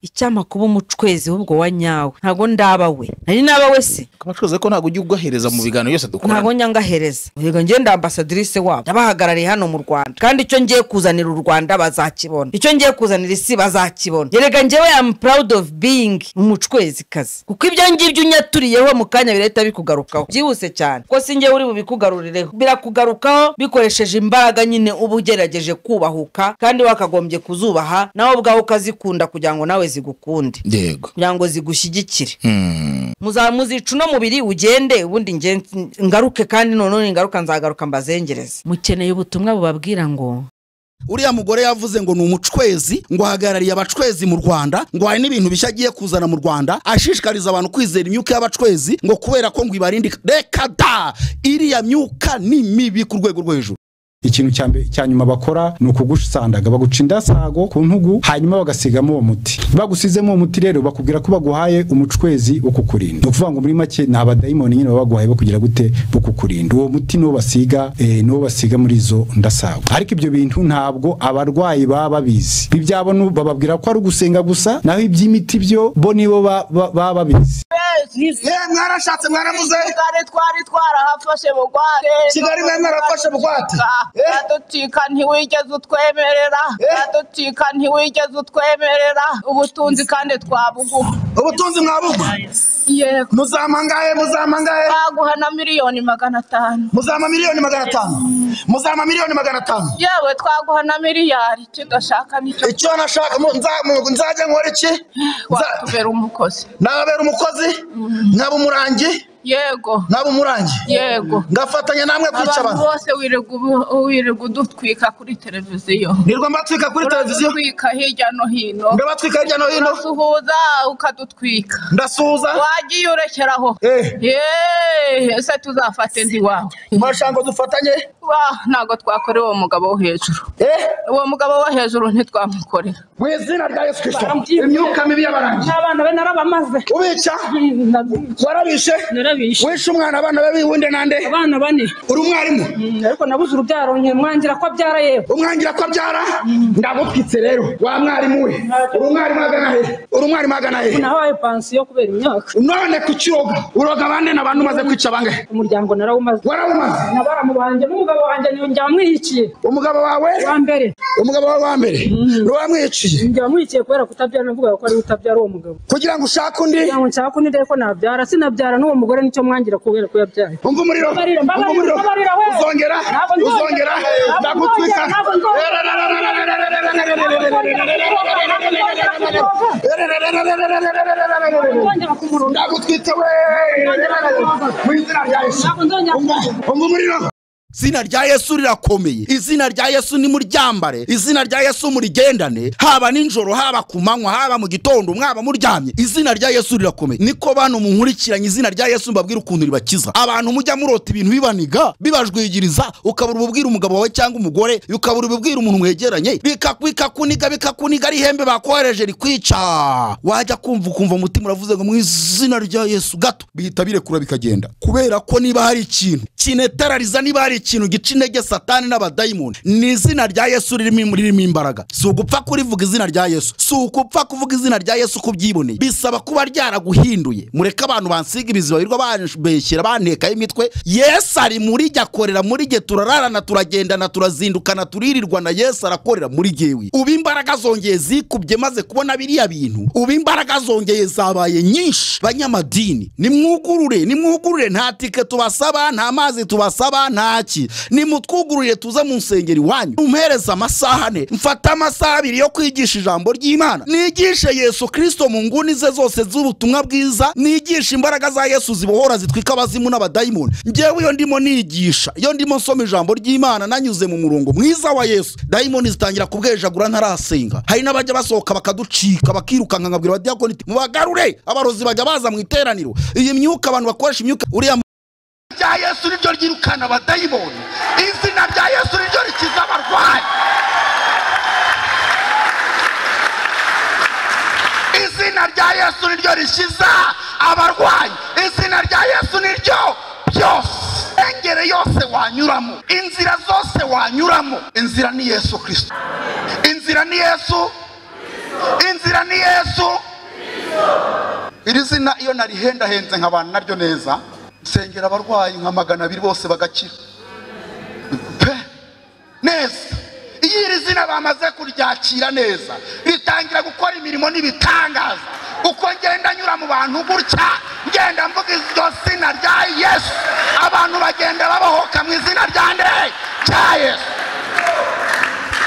icyamakuba umucwezi w'ubwo wa nyawe ntabwo ndaba we nari naba we se abacuruzi ko ntabwo ujya ugahereza mu biganiro byose dukora ntabwo nyangahereza yego njye ndi ambasadirisi wabo nabahagarariye hano mu rwanda kandi icyo ngiye kuzanira u rwanda bazakibona icyo ngiye kuzanira isi bazakibona yerega njyewe am proud of being umucwezi kazi kuko ibyo ngibyo unyaturiyeho mu kanya birahita bikugarukaho byihuse cyane kuko si njyewe uri bubikugarireho birakugarukaho bikoresheje imbaraga nyine uba ugerageje kubahuka kandi wakagombye kuzubaha nawe ubwawe ukazikunda kugira ngo nawe zigukunde yego kugira ngo zigushyigikire Hmm. muzamuzica uno mubiri ugende ubundi nge- ngaruke kandi none ngaruka nzagaruka mbazengereze mukeneye ubutumwa bubabwira ngo uriya mugore yavuze ngo ni umucwezi ngo ahagarariye abacwezi mu rwanda ngo hari n'ibintu bishya agiye kuzana mu rwanda ashishikariza abantu kwizera imyuka y'abacwezi ngo kubera ko ngo ibarindika reka da iriya myuka ni mibi ku rwego rwo hejuru ikintu cya mbere cya nyuma bakora ni ukugusandaga baguca indasago ku ntugu hanyuma bagasigamo uwo muti bagusizemo uwo muti rero bakubwira ko baguhaye umucwezi wo kukurinda ni ukuvuga ngo muri make ni abadayimoni nyine baba baguhaye bakugira gute bo kukurinda uwo muti niwo basiga eh, niwo basiga muri izo ndasago ariko ibyo bintu ntabwo abarwayi baba babizi ibyabo nu- bababwira ko ari ugusenga gusa naho iby'imiti byo bo nibo ba- ba- baba babizi mwarashatse mwaravuze kigali twari twarahafashe bugwate kigali mwe mwarafashe bugwate uraducika ntiwigeze utwemerera uraducika ntiwigeze utwemerera ubutunzi kandi twabuguha ubutunzi mwabugwa yego muzampa angahe muzampa angahe twaguha na miliyoni magana atanu muzampa miliyoni magana atanu muzampa miliyoni magana atanu yewe twaguha na miliyari icyo udashaka nicyo icyo nashaka mu- nza- mu- nzajya nkora iki Nza- watubera umukozi nababera umukozi nkaba umurangi yego nkaba umurangi yego ngafatanya namwe kwica abantu abantu bose wirirwa ubu- wirirwa udutwika kuri televiziyo nirwa mbatwika kuri televiziyo uradutwika hirya no hino ndabatwika hirya no hino urasuhuza ukadutwika ndasuhuza wagiye urekeraho Eh. yeee ese tuzafate ndi wawe mwashaka ngo dufatanye wa ntabwo twakorera uwo mugabo wo hejuru eh uwo mugabo wo hejuru ntitwamukorera mu izina rya yesu kirisito imyuka mibi y'abarangi abana be narabamaze ubica Ndabizi, warabishe narabishe wishe umwana abana be biwunde nande abana bane uri umwarimu Mm, ariko nabuze urubyaro nke mwangira ko abyara yewe umwangira ko abyara ndagupfitse rero wa mwarimu we uri umwarimu agana he uri umwarimu agana he nahaye pansiyo kubera imyaka none kuki uroga uroga bande na bantu umaze kwica bangahe umuryango narawumaze warawumaze nabaramu banjye n'umugabo wanjye njya wamwihikiye umugabo wawe wa mbere umugabo wawe wa mbere ni wamwiciye njya wamwihikiye kubera kutabyara navugaga ko ari we utabyara uwo mugabo kugira ngo ushake undi kugira ngo nshaka undi ndebe ko nabyara sinabyara n'uwo mugore nicyo mwangira kubera ko yabyaye umva umuriro Mbabarira, umva mbabarira, umuriro mbabarira, we. uzongera Ntabwo nzongera, uzongera ntabwo ndagutwika nzongera, ntabwo nzongera. Nzongera kumurunda. ndagutwitse we mu izina rya yesu Ntabwo nzongera umva umva umuriro izina rya yesu rirakomeye izina rya yesu nimuryambare izina rya yesu murigendane haba nijoro haba ku manywa haba mu gitondo mwaba muryamye izina rya yesu rirakomeye niko bantu munkurikiranye izina rya yesu mbabwira ukuntu ribakiza abantu mujya murota ibintu bibaniga bibajwigiriza ukabura ububwira umugabo wawe cyangwa umugore ukabura ububwira umuntu mwegeranye bikaku- bikakuniga bikakuniga ari ihembe bakohereje rikwica wajya kumva ukumva umutima uravuze ngo mu izina rya yesu gato bihita birekura bikagenda kubera ko niba hari ikintu kinetarariza niba hari ikintu gica intege satani n'abadayimoni ni izina rya yesu ririmo ririmo imbaraga si ugupfa kurivuga izina rya yesu si ugupfa kuvuga izina rya yesu uko byiboneye bisaba kuba ryaraguhinduye mureke abantu bansiga ibiziba birirwa banbeshyera bantekaho imitwe yesu ari muri jya akorera muri jye turararana turagendana turazindukana turirirwana yesu arakorera muri jyewe ubu imbaraga zongeye zikubye maze kubona biriya bintu ubu imbaraga zongeye zabaye nyinshi banyamadini nimwugurure nimwugurure nta tike tubasaba nta mazi tubasaba ntaki nimutwugururire tuze mu nsengero iwanyu mumpereze amasaha ane mfate amasaha abiri yo kwigisha ijambo ry'imana nigishe yesu kirisito mu nguni ze zose z'ubutumwa bwiza nigishe imbaraga za yesu zibohora zitwika abazimu n'abadayimoni njyewe iyo ndimo nigisha iyo ndimo nsoma ijambo ry'imana nanyuze mu murongo mwiza wa yesu dayimoni zitangira kubwejagura ntarasenga hari n'abajya basohoka bakaducika bakirukanka nkabwira abadiakoni iti mubagarure abarozi bajya baza mu iteraniro iyi myuka abantu bakoresha imyuka uriya mu- rya yesu niryo ryirukana abadayimoni izina rya yesu niryo rikiza abarwayi izina rya yesu niryo rikiza abarwayi izina rya yesu niryo byose engere yose wanyuramo inzira zose wanyuramo inzira ni yesu kirisito inzira ni yesu inzira ni yesu yesu iri zina iyo narihendahenze nkabana naryo neza nsengera abarwayi nka magana abiri bose bagakira pe neza iyo iri zina bamaze kuryakira neza ritangira gukora imirimo n'ibitangaza uko ngenda nyura mu bantu gutya ngenda mvuga iryo zina rya yesu abantu bagenda babohoka mu izina rya nde rya yesu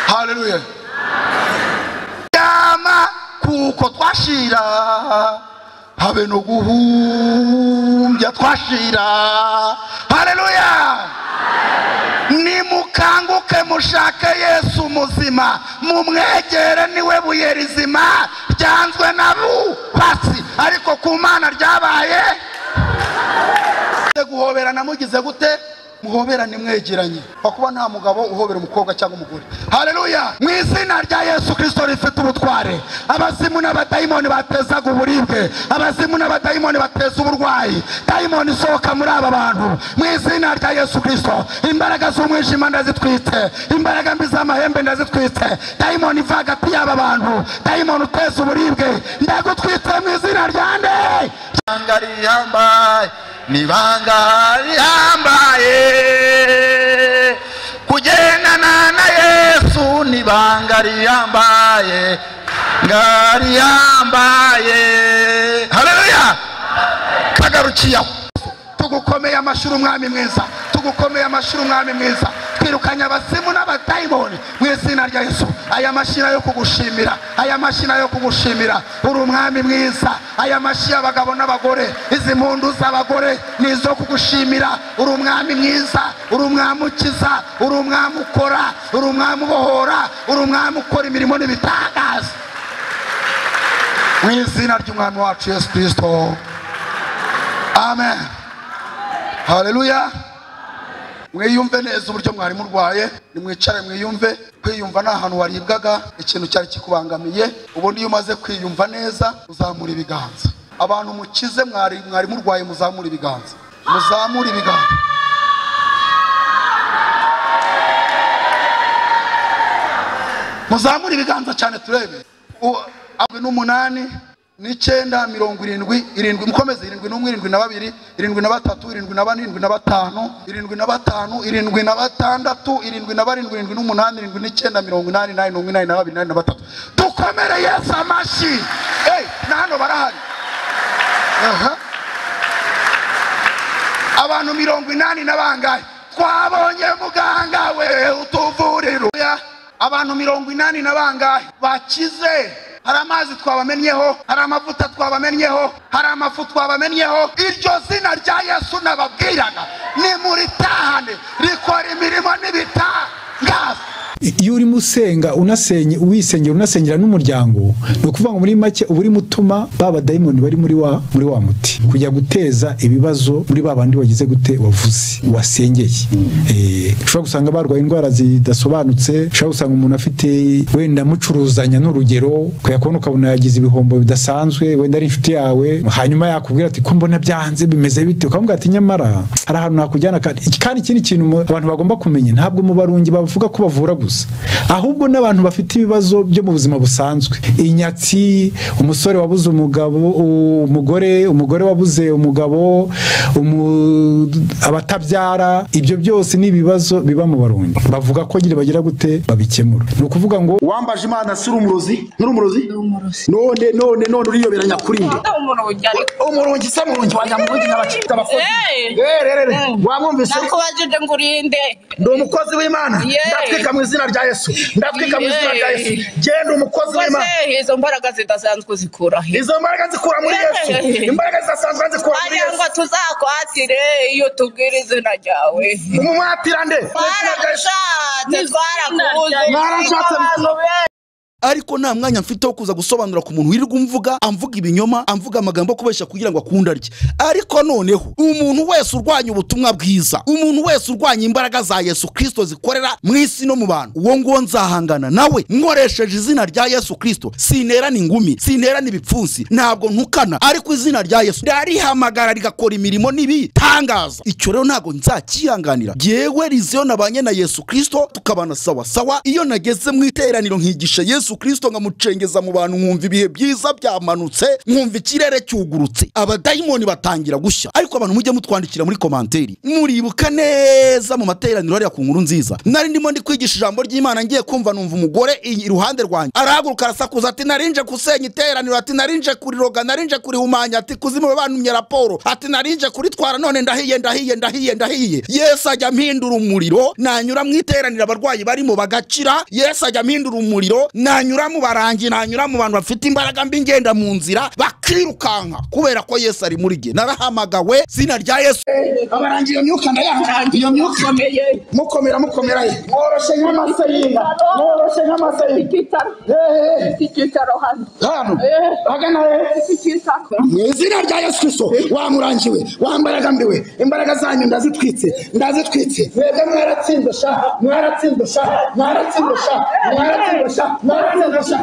haleluya ryama kuko twashira habe no guhumbya twashira haleluya nimukanguke mushake yesu muzima mumwegere niwe buye rizima ryanzwe na bubatsi ariko ku mana ryabaye Mugiye guhoberana mugize gute muhoberane mwegeranye wakuba nta mugabo uhobera umukobwa cyangwa umugore haleluya mu izina rya yesu kirisito rifite ubutware abazimu n'abadayimoni batezaga uburibwe abazimu n'abadayimoni bateza uburwayi dayimoni isohoka muri aba bantu mu izina rya yesu kirisito imbaraga z'umwijima ndazitwite imbaraga mbi z'amahembe ndazitwite dayimoni iva hagati y'aba bantu dayimoni uteza uburibwe ndagutwite mu izina rya nde ibanga rihambaye ni ibanga rihambaye kugendana na yesu ni ibanga rihambaye nga rihambaye haleluya kagarukiyeho tugukomeye amashuri umwami mwiza tugukomeye amashuri umwami mwiza twirukanye abasimu n'abadayimoni mu izina rya yesu aya mashyi yo kugushimira aya mashyi yo kugushimira uri umwami mwiza aya mashyi y'abagabo n'abagore izi mpundu z'abagore ni izo kugushimira uri umwami mwiza uri umwami ukiza uri umwami ukora uri umwami ubohora uri umwami ukora imirimo n'ibitangaza mu izina ry'umwami wacu yesu kirisito amen haleluya mwiyumve neza uburyo mwari murwaye nimwicare mwiyumve kwiyumva ni ahantu waribwaga ikintu cyari kikubangamiye ubundi iyo umaze kwiyumva neza uzamura ibiganza abantu mukize mwari mwari murwaye muzamura ibiganza muzamure ibiganza muzamure ibiganza cyane turebe U- abwe n'umunani n'icyenda mirongo irindwi irindwi mukomeze irindwi n'umwe irindwi na babiri irindwi na batatu irindwi na bane irindwi na batanu irindwi na batanu irindwi na batandatu irindwi na barindwi irindwi n'umunani irindwi n'icyenda mirongo inani inani n'umwe inani na babiri inani na batatu dukomere yesu amashyi Hey, na hano barahari aha abantu mirongo inani na bangahe twabonye muganga we utuvurira Oya, abantu mirongo inani na bangahe bakize hari amazi twabamenyeho hari amavuta twabamenyeho hari amafu twabamenyeho iryo zina rya yesu nababwiraga nimuritahane rikora imirimo n'ibitangaza iyo urimo usenga unasenye uwisengera unasengera n'umuryango ni ukuvuga ngo muri make uba urimo utuma ba badayimoni bari muri wa muri wa muti kujya guteza ibibazo muri ba bandi wagize gute wavuze wasengeye Eh, ushobora gusanga barwaye indwara zidasobanutse ushobora gusanga umuntu afite wenda mucuruzanya n'urugero ukajya kubona ukabona yagize ibihombo bidasanzwe wenda ari inshuti yawe hanyuma yakubwira ati ko mbona byanze bimeze bite ukamubwira ati nyamara hari ahantu nakujyana kandi kandi ikindi kintu mu- abantu bagomba kumenya ntabwo mu barungi bavuga ko bavura gusa ahubwo n'abantu bafite ibibazo byo mu buzima busanzwe inyatsi umusore wabuze umugabo u- umugore umugore wabuze umugabo umu- abatabyara ibyo byose ni ibibazo biba mu barungi bavuga ko nyine bagira gute babikemura ni ukuvuga ngo wambaje imana si urumurozi nturumurozi none none none uriyoberanya kuri nde umurongo ariko umurongi se murongi wajya mu rugi n'abacita abakozi Hey! rerere wamwumvise nakubajije ngo urinde ndi umukozi w'imana Yeah. ndatwika mu izina rya yesu ndatwika mu izina rya yesu Yeah. genda umukozi w'imana rwose izo mbaraga zidasanzwe zikura he izo mbaraga zikura muri Yeah. yesu imbaraga zidasanzwe zikura muri wagira yesu ngo tuzakwatire iyo tubwira izina ryawe umumwatira nde twaragushatse twarakubuze Mwarashatse. abantu benshi ariko nta mwanya mfite wo kuza gusobanura ku muntu wirirwa umvuga amvuga ibinyoma amvuga amagambo kubeshya kugira ngo akunde arye ariko noneho umuntu wese urwanya ubutumwa bwiza umuntu wese urwanya imbaraga za yesu kirisito zikorera mu isi no mu bantu uwo nguwo nzahangana nawe nkoresheje izina rya yesu kirisito sinterana ingumi sinterana ibipfunsi ntabwo ntukana ariko izina rya yesu ndarihamagara rigakora imirimo n'ibitangaza icyo rero ntabwo nzakihanganira yewe riziyo nabanye na yesu kirisito tukabana sawa sawa iyo nageze mu iteraniro nkigisha yesu yesu kirisito nkamucengeza mu bantu nkumva ibihe byiza byamanutse nkumva ikirere cyugurutse abadayimoni batangira gushya ariko abantu mujye mutwandikira muri komanteri muribuka neza mu materaniro hariya ku nkuru nziza nari ndimo ndi kwigisha ijambo ry'imana ngiye kumva numva umugore i- iruhande rwanjye arahaguruka arasakuza ati narinje gusenya iteraniro ati narinje kuriroga narinje kurihumanya ati kuzimu bantumye raporo ati narinje kuritwara none ndahiye ndahiye ndahiye ndahiye yesu ajya mpindura umuriro nanyura mu iteraniro abarwayi barimo bagakira yesu ajya mpindura umuriro nanyura mu barangi nanyura mu bantu bafite imbaraga mbi ngenda mu nzira bakirukanka kubera ko yesu ari muri jye narahamagawe zina rya yesu abarangira iyo myuka ndayanga iyo myuka mukomera mukomera mworoshye nk'amase y'inka mworoshye nk'amase y'inka icyicaro Hehe. ifite icyicaro hano hano Eh. hagana he ifite icyicaro mu izina rya yesu kirisito wamurangiwe wambaraga mbiwe imbaraga zanyu ndazitwitse ndazitwitse mwebwe mwaratsinze sha mwaratsinze sha mwaratsinze sha mwaratsinze sha mwaratsinze sha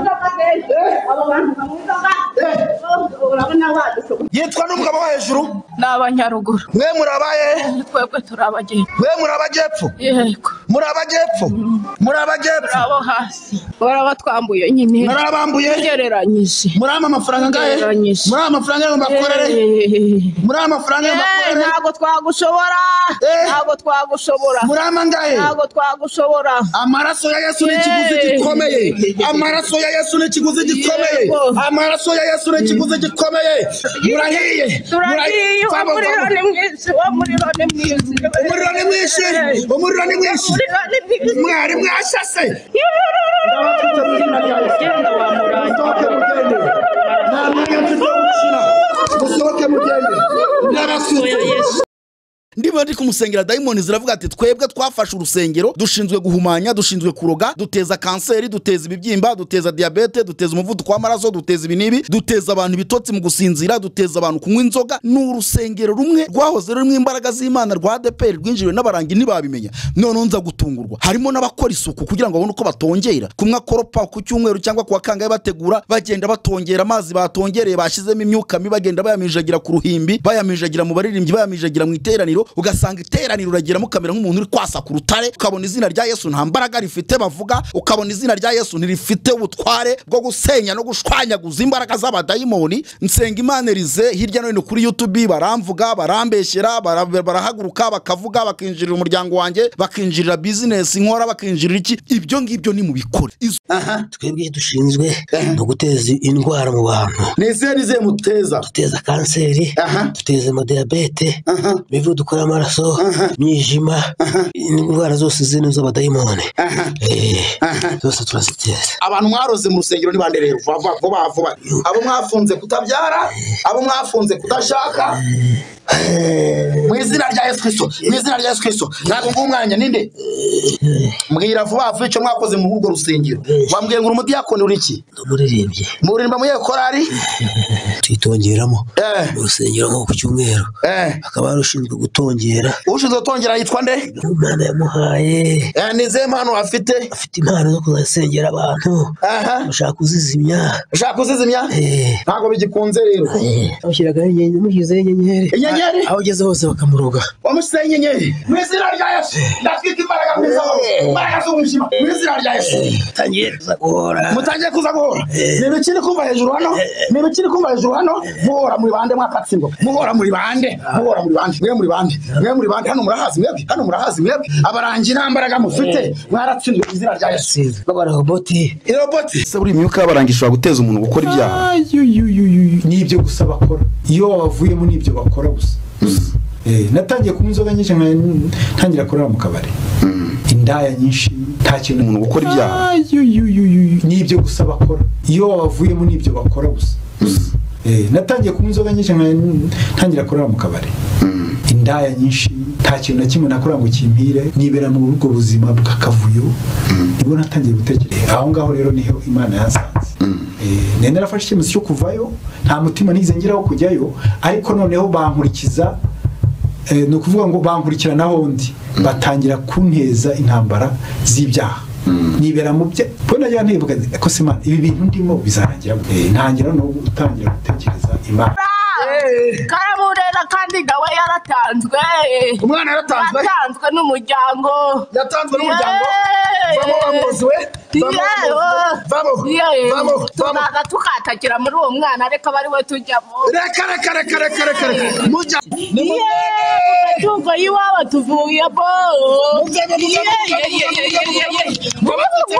yitwa n'umugabo wo hejuru ni abanyaruguru mwe muri abahe twebwe turi abageni mwe muri abajyepfo yego muri abajyepfo muri turi abajyepfo abo hasi bari abatwambuye nyine muri abambuye ugereranyije muri ama mafaranga angahe Ugereranyije. muri ama mafaranga yo bakorere Eh, muri ama mafaranga yo bakorere ntabwo twagushobora Eh. ntabwo twagushobora muri ama angahe ntabwo twagushobora amaraso ya yesu ni ikiguzi Yeee. gikomeye amaraso ya yesu ni ikiguzi gikomeye Yego. amaraso ya yesu ni ikiguzi gikomeye murahiye turagiye Mura- Fabo, umuriro Fabo. ni mwiza umuriro ni mwiza umuriro ni mwinshi umuriro ni mwinshi umuriro ni mwiza mwari mwashase genda wa murangi musohoke mugende nta mwanya mfite wo gukina musohoke mugende ndabasutse ndimo ndi kumusengera dayimoni ziravuga ati twebwe twafashe urusengero dushinzwe guhumanya dushinzwe kuroga duteza kanseri duteza ibibyimba duteza diyabete duteza umuvuduko w'amaraso duteza ibinibi duteza abantu ibitotsi mu gusinzira duteza abantu kunywa inzoga ni urusengero rumwe rwahoze rurimo imbaraga z'imana rwa adeperi rwinjiriwe n'abarangi ntibabimenya noneho nza gutungurwa harimo n'abakora isuku kugira ngo babone uko batongera kumwe akoropa ku cyumweru cyangwa ku wa kangahe bategura bagenda batongera amazi batongereye bashyizemo imyuka mibi bagenda bayamijagira ku ruhimbi bayamijagira mu baririmbyi bayamijagira mu iteraniro ugasanga iteraniro uragiramo ukamera nk'umuntu uri kwasa ku rutare ukabona izina rya yesu nta mbaraga rifite bavuga ukabona izina rya yesu ntirifite ubutware bwo gusenya no gushwanyaguza imbaraga z'abadayimoni nsenga imana erize hirya no hino kuri youtube baramvuga barambeshyera bara- barahaguruka bakavuga bakinjirira umuryango wanjye bakinjirira bizinesi nkora bakinjirira iki ibyo ngibyo nimubikore Izo- twebwe dushinzwe no guteza indwara mu bantu nizihe nizihe muteza duteza kanseri Aha. duteza amadiyabete Aha. imivuduko y'amaraso imyijima indwara zose zino z'abadayimoni Aha. Eh, Aha. zose turaziteza abantu mwaroze mu rusengero ni bande rero vuba vuba, vuba vuba abo mwafunze kutabyara abo mwafunze kudashaka mu izina rya yesu kirisito mu izina rya yesu kirisito ntabwo nguha umwanya ninde mbwira vuba vuba icyo mwakoze mu urwo rusengero wambwiye ngo uri umudiyakoni uri iki n'umuririmbyi muririmba muri iyo korari tuyitongeramo Eh. mu rusengero nko ku cyumweru Eh, akaba ari ushinzwe gutongera ushinzwe gutongera yitwa nde imana yamuhaye Eh, ni izihe mpano afite afite impano zo kuzasengera abantu aha bashaka kuzizimya ushaka kuzizimya Eh, ntabwo bigikunze rero eh, bamushyiragaho inyenyeri bamushyizeho inyenyeri inyenyeri aho ugeze hose bakamuroga wamushyizeho inyenyeri mu izina rya yesu ndatwika imbaraga mu izina imbaraga z'umwijima mu izina rya yesu tangiye kuza guhora mutangiye kuza guhora ni ibiki uri kumva hejuru hano ni ibiki uri kumva hejuru hano muhora muri bande mwakatsindwa muhora muri bande muhora muri bande mwe muri bande mwe muri bande hano murahazi mwebwe hano murahazi mwebwe abarangi nta mbaraga mufite mwaratsinzwe mu izina rya yesu sinzi b'abaroboti iroboti ese buriya imyuka y'abarangi ishobora guteza umuntu gukora ibyaha Ayuyuyuyuyu. ni ibyo gusa bakora iyo wabavuyemo ni ibyo bakora gusa Eh, natangiye kunywa inzoga nyinshi nka- ntangira kurara mu kabari indaya nyinshi nta kintu umuntu gukora ibyaha Ayuyuyuyuyu. ni ibyo gusa bakora iyo wabavuyemo ni ibyo bakora gusa Eh, natangiye kunywa inzoga nyinshi nka- ntangira kurara mu kabari indaya nyinshi nta kintu na kimwe nakora ngo kimpire nibera mu ubwo buzima bw'akavuyo nibwo natangiye gutekereza aho ngaho rero niho imana yansanze Eh, nari narafashe icyemezo cyo kuvayo nta mutima nigeze ngeraho kujyayo ariko noneho bankurikiza eh, ni ukuvuga ngo bankurikirana ahondi batangira kunteza intambara z'ibyaha nibera mu bye mbona nagira ntibuka ko se Imana, ibi bintu ndimo bizarangira gute?" Eh, ntangira no gutangira gutekereza imana karamurera kandi nawe yaratanzwe Umwana yaratanzwe? yatanzwe n'umuryango yatanzwe n'umuryango Yeee! vamo bamuzuwe Yewe! vamo Yewe! vamo vamo tuzaza tukatakira muri uwo mwana ariko aba ari we tujyamo reka reka reka reka reka reka mujya Yeee! amatungo y'iwabo tuvuye bo mujyamo mujyamo mujyamo mujyamo mujyamo ndabatwitse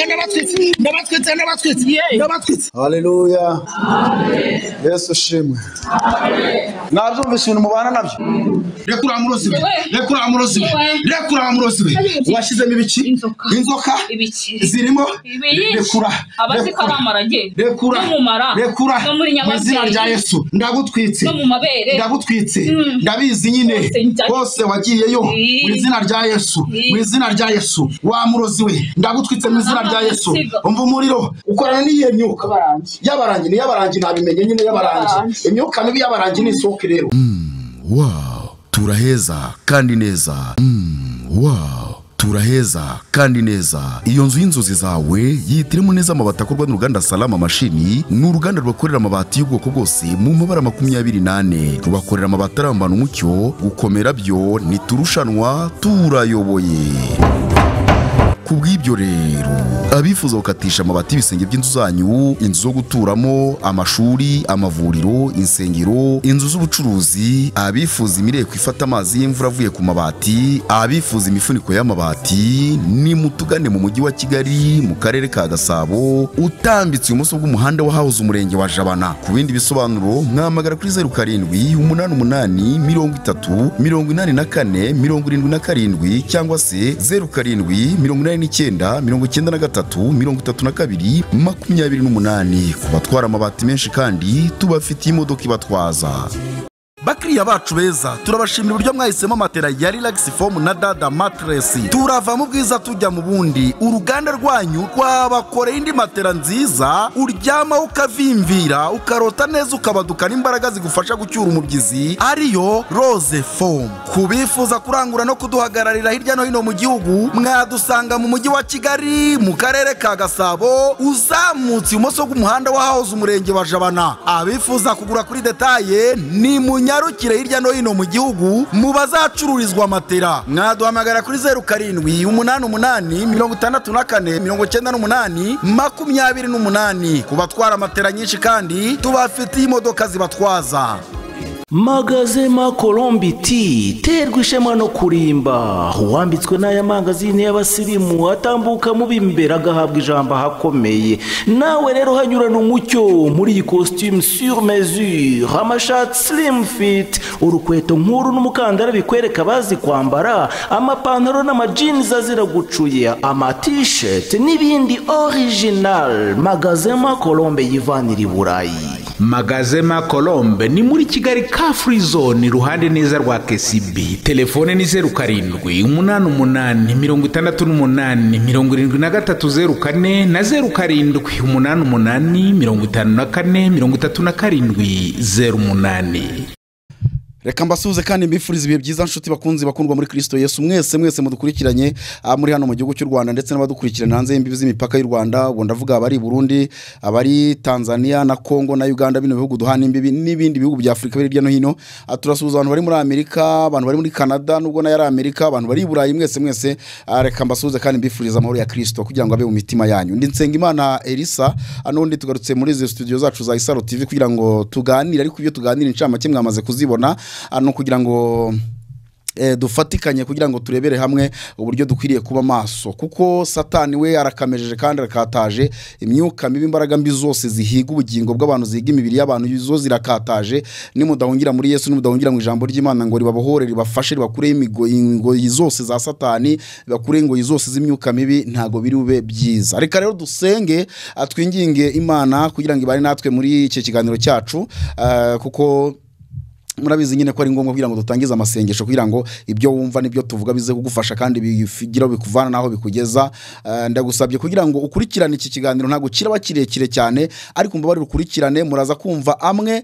ndabatwitse ndabatwitse ndabatwitse ndabatwitse ndabatwitse Yeee! ndabatwitse haleluya yesu ushimwe mwabyumvise ibintu mubana nabyo reka uriya murozi we reka uriya murozi we reka uriya murozi we washyizemo ibiki Inzoka. inzoka Ibikiri. zirimo Ibiyinshi. rekura abazi ko ari amarage rekura n'umumara rekura no muri mu izina rya nyababyeyi yesu ndagutwitse no mu mabere ndagutwitse Mm. ndabizi nyine Bose njya- bose wagiyeyo Ii. mu izina rya yesu Ii. mu izina rya yesu wa murozi we ndagutwitse mu izina rya yesu Siga. umva umuriro ukorana n'iyihe myuka Yabarangi. yabarangi ni yabarangi nabimenye nyine yabarangi Yabarangi. imyuka mibi yabarangi ni isohoke rero wow turaheza kandi neza wow turaheza kandi neza iyo nzu y'inzozi zawe yihitiremo neza amabati akorwa n'uruganda salama mashini ni uruganda rwakorera amabati y'ubwoko bwose mu mabara makumyabiri n'ane rubakorera amabati arambana umucyo gukomera byo ntiturushanwa turayoboye ku bw'ibyo rero abifuza gukatisha amabati y'ibisenge by'inzu zanyu inzu zo guturamo amashuri amavuriro insengero inzu z'ubucuruzi abifuza imireko ifata amazi y'imvura avuye ku mabati abifuza imifuniko y'amabati ni mutugane mu mujyi wa kigali mu karere ka gasabo utambitse ibumoso bw'umuhanda wahahoze umurenge wa jabana ku bindi bisobanuro mwahamagara kuri zeru karindwi umunani umunani mirongo itatu mirongo inani na kane mirongo irindwi na karindwi cyangwa se zeru karindwi mirongo inani n'icyenda mirongo icyenda na gatatu mirongo itatu na kabiri makumyabiri n'umunani ku batwara amabati menshi kandi tubafitiye imodoka ibatwaza bakiriya bacu beza turabashimira uburyo mwahisemo matera ya relax foam na dada matress turava mu bwiza tujya mu bundi uruganda rwanyu rwabakoreye indi matera nziza uryamaho ukavimvira ukarota neza ukabadukana imbaraga zigufasha gucyura umubyizi ariyo rose foam ku bifuza kurangura no kuduhagararira hirya no hino mu gihugu mwadusanga mu mujyi wa kigali mu karere ka gasabo uzamutse ibumoso bw'umuhanda wahahoze umurenge wa jabana abifuza kugura kuri detaye ni munyarukire hirya no hino mu gihugu mu bazacururizwa matera mwaduhamagara kuri zeru karindwi umunani umunani mirongo itandatu na kane mirongo icyenda n'umunani makumyabiri n'umunani ku batwara matera nyinshi kandi tubafitiye imodoka zibatwaza magazema colombi ti terwa ishema no kurimba uwambitswe n'aya mangazini y'abasirimu atambuka mu b'imbere agahabwa ijambo ahakomeye nawe rero hanyurana umucyo muri iyi costume sur mesure amashati slim fit urukweto nk'uru n'umukandara bikwereka bazi kwambara amapantaro n'amajinizi azira gucuya amatisheti n'ibindi original magazema colombe yivanira i burayi magazema colombe ni muri kigali ka free zone iruhande neza rwa kcb telefone ni zeru karindwi umunani umunani mirongo itandatu n'umunani mirongo irindwi na gatatu zeru kane na zeru karindwi umunani umunani mirongo itanu na kane mirongo itatu na karindwi zeru umunani reka mbasuhuze kandi mbifurize ibihe byiza nshuti bakunzi bakundwa muri kirisito yesu mwese mwese mudukurikiranye ah, muri hano mu gihugu cy'u rwanda ndetse n'abadukurikirana hanze y'imbibi z'imipaka y'u rwanda ubwo ndavuga abari i burundi abari tanzania na kongo na uganda bino bihugu duhana imbibi n'ibindi bihugu bya afurika biri hirya no hino Ah, turasuhuza abantu bari muri amerika abantu bari muri canada nubwo nayo ari amerika abantu bari i burayi mwese mwese Ah, reka mbasuhuze kandi mbifurize amahoro ya kirisito kugira ngo abe mu mitima yanyu ndi nsengimana elisa ah, n'ubundi tugarutse muri izi studio zacu za isaro tv kugira ngo tuganire ariko ibyo tuganira incamake mwamaze kuzibona ah, ni ukugira ngo eh, dufatikanye kugira ngo turebere hamwe uburyo dukwiriye kuba maso kuko satani we arakamejeje kandi arakataje imyuka mibi imbaraga mbi zose zihiga ubugingo bw'abantu zihiga imibiri y'abantu zo zirakataje nimudahungira muri yesu nimudahungira mu ijambo ry'imana ngo ribabohore ribafashe ribakureho imigoyi ingoyi zose za satani ribakureho ingoyi zose z'imyuka mibi ntabwo biri bube byiza reka rero dusenge ah, twinginge imana kugira ngo ibane natwe muri iki kiganiro cyacu ah, kuko murabizi nyine ko ari ngombwa kugira ngo dutangize amasengesho kugira ngo ibyo wumva n'ibyo tuvuga bize kugufasha kandi bigira bikuvana n'aho bikugeza Eh, ndagusabye kugira ngo ukurikirane iki kiganiro ntabwo kiraba kirekire cyane ariko mbabarire ukurikirane muraza kumva amwe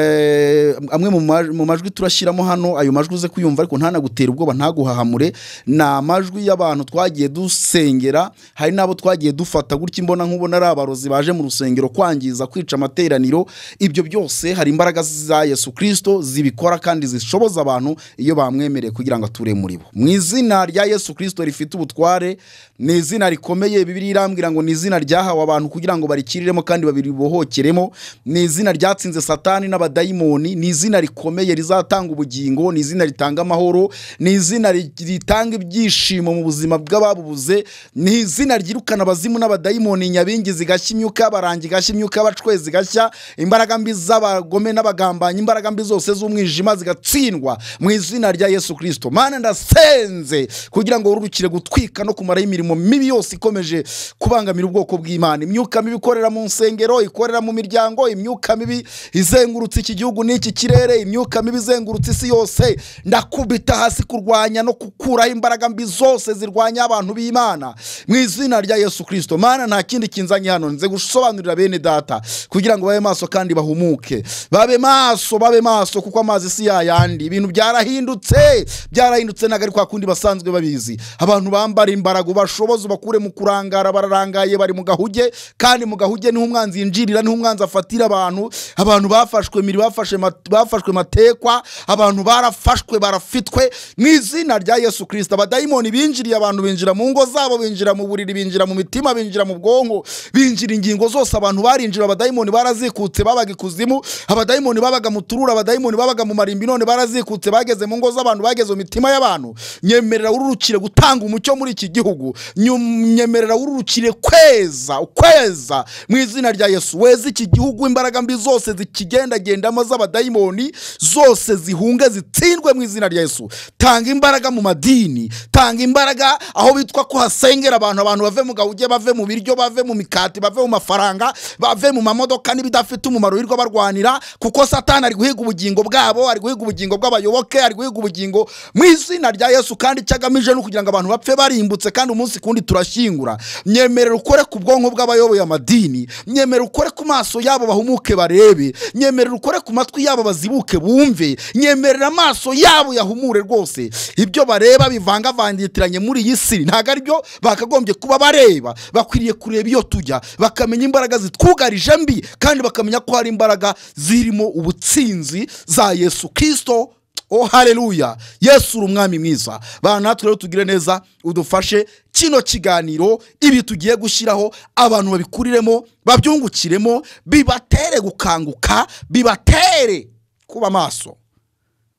eh, amwe mu ma- mu majwi turashyiramo hano ayo majwi uze kuyumva ariko ntanagutera ubwoba ntaguhahamure ni amajwi y'abantu twagiye dusengera hari n'abo twagiye dufata gutya imbona nkubona ari abarozi baje mu rusengero kwangiza kwica amateraniro ibyo byose hari imbaraga za yesu kirisito zibikora kandi zishoboza abantu iyo bamwemereye kugira ngo ature muri bo mu izina rya yesu kirisito rifite ubutware ni izina rikomeye bibiri irambwira ngo ni izina ryahawe abantu kugira ngo barikiriremo kandi babiribohokeremo ni izina ryatsinze satani n'abadayimoni ni izina rikomeye rizatanga ubugingo ni izina ritanga amahoro ni izina ri- ritanga ibyishimo mu buzima bw'ababubuze ni izina ryirukana abazimu n'abadayimoni nyabingi zigashya imyuka barangi igashya imyuka bacwezi igashya imbaraga mbi z'abagome n'abagambanyi imbaraga mbi zose z'umwijima zigatsindwa mu izina rya yesu kirisito mana ndasenze kugira ngo wururukire gutwika no kumaraho imirimo mibi yose ikomeje kubangamira ubwoko bw'imana imyuka mibi ikorera mu nsengero ikorera mu miryango imyuka mibi izengurutse iki gihugu n'iki kirere imyuka mibi izengurutse isi yose ndakubita hasi kurwanya no gukuraho imbaraga mbi zose zirwanya abantu b'imana mu izina rya yesu kirisito mana nta kindi kinzanye hano nze gusobanurira bene data kugira ngo babe maso kandi bahumuke babe maso babe maso kuko amazi si yayandi ibintu byarahindutse byarahindutse ntabwo ari kwa kundi basanzwe babizi abantu bambara imbaraga ubashoboza ubakure mu kurangara bararangaye bari mu gahuge kandi mu gahuge niho umwanzi yinjirira niho umwanzi afatira abantu abantu bafashwe miri bafashe mat- bafashwe matekwa abantu barafashwe barafitwe mu izina rya yesu kirisita abadayimoni binjiriye abantu binjira mu ngo zabo binjira mu buriri binjira mu mitima binjira mu bwonko binjira ingingo zose abantu barinjira abadayimoni barazikutse babaga ikuzimu abadayimoni babaga mu tururu abadayimoni babaga mu marimbi none barazikutse bageze mu ngo z'abantu bageze mu mitima y'abantu nyemerera ururukire gutanga umucyo muri iki gihugu Nyum- nyemerera ururukire kweza kweza mu izina rya yesu weza iki gihugu imbaraga mbi zose zikigendagendamo z'abadayimoni zose zihunge zitsindwe mu izina rya yesu tanga imbaraga mu madini tanga imbaraga aho bitwa ko hasengera abantu abantu bave mu gahuge bave mu biryo bave mu mikati bave mu mafaranga bave mu mamodoka n'ibidafite umumaro wirirwa barwanira kuko satani ari guhiga ubugingo bwabo ari guhiga ubugingo bw'abayoboke ari guhiga ubugingo mu izina rya yesu kandi icyo agamije ni ukugira ngo abantu bapfe barimbutse kandi umunsi kundi turashyingura nyemerera ukore ku bwonko bw'abayoboye amadini nyemerera ukore ku maso yabo bahumuke barebe nyemerera ukore ku matwi yabo bazibuke bumve nyemerera amaso yabo yahumure rwose ibyo bareba bivangavangitiranye muri iyi si ntabwo aribyo bakagombye kuba bareba bakwiriye kureba iyo tujya bakamenya imbaraga zitwugarije mbi kandi bakamenya ko hari imbaraga zirimo ubutsinzi za yesu kirisito o hareruya yesu uri umwami mwiza bantu natwe rero tugire neza udufashe kino kiganiro ibi tugiye gushyiraho abantu babikuriremo babyungukiremo bibatere gukanguka bibatere kuba maso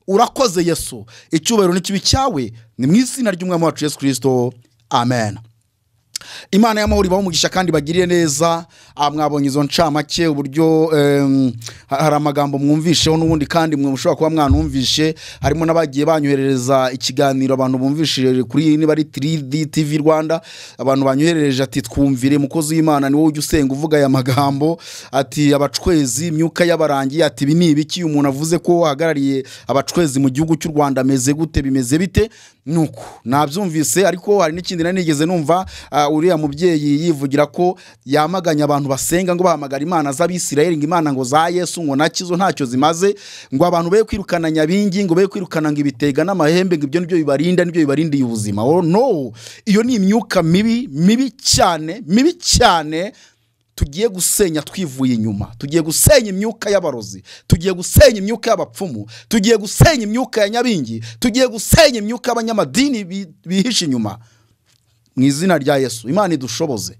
urakoze yesu icyubahiro n'ikibi cyawe ni mu izina ry'umwami wacu yesu kirisito amen imana y'amahoro ibaho umugisha kandi bagirire neza Ah, mwabonye izo ncamake uburyo em, ha- hari amagambo mwumvisheho n'ubundi kandi mwe mushobora kuba mwanumvishe harimo n'abagiye banyoherereza ikiganiro abantu bumvishije kuri niba ari 3D TV Rwanda abantu banyoherereje ati twumvire mukozi w'Imana ni wowe ujya usenga uvuga aya magambo ati abacwezi imyuka y'abarangiye ati ibi ni ibiki uyu muntu avuze ko wahagarariye abacwezi mu gihugu cy'u Rwanda ameze gute bimeze bite nuko nabyumvise ariko hari n'ikindi nari nigeze numva ah, uriya mubyeyi yivugira ko yamaganya abantu basenga ngo bahamagara imana z'abisirayeli ngo imana ngo za yesu ngo nakizo ntacyo zimaze ngo abantu be kwirukana nyabingi ngo be kwirukana ngo ibitega n'amahembe ngo ibyo nibyo bibarinda nibyo bibarindiye ubuzima oh no iyo ni imyuka mibi mibi cyane mibi cyane tugiye gusenya twivuye inyuma tugiye gusenya imyuka y'abarozi tugiye gusenya imyuka y'abapfumu tugiye gusenya imyuka ya nyabingi tugiye gusenya imyuka y'abanyamadini bi- bihishe inyuma mu izina rya yesu imana idushoboze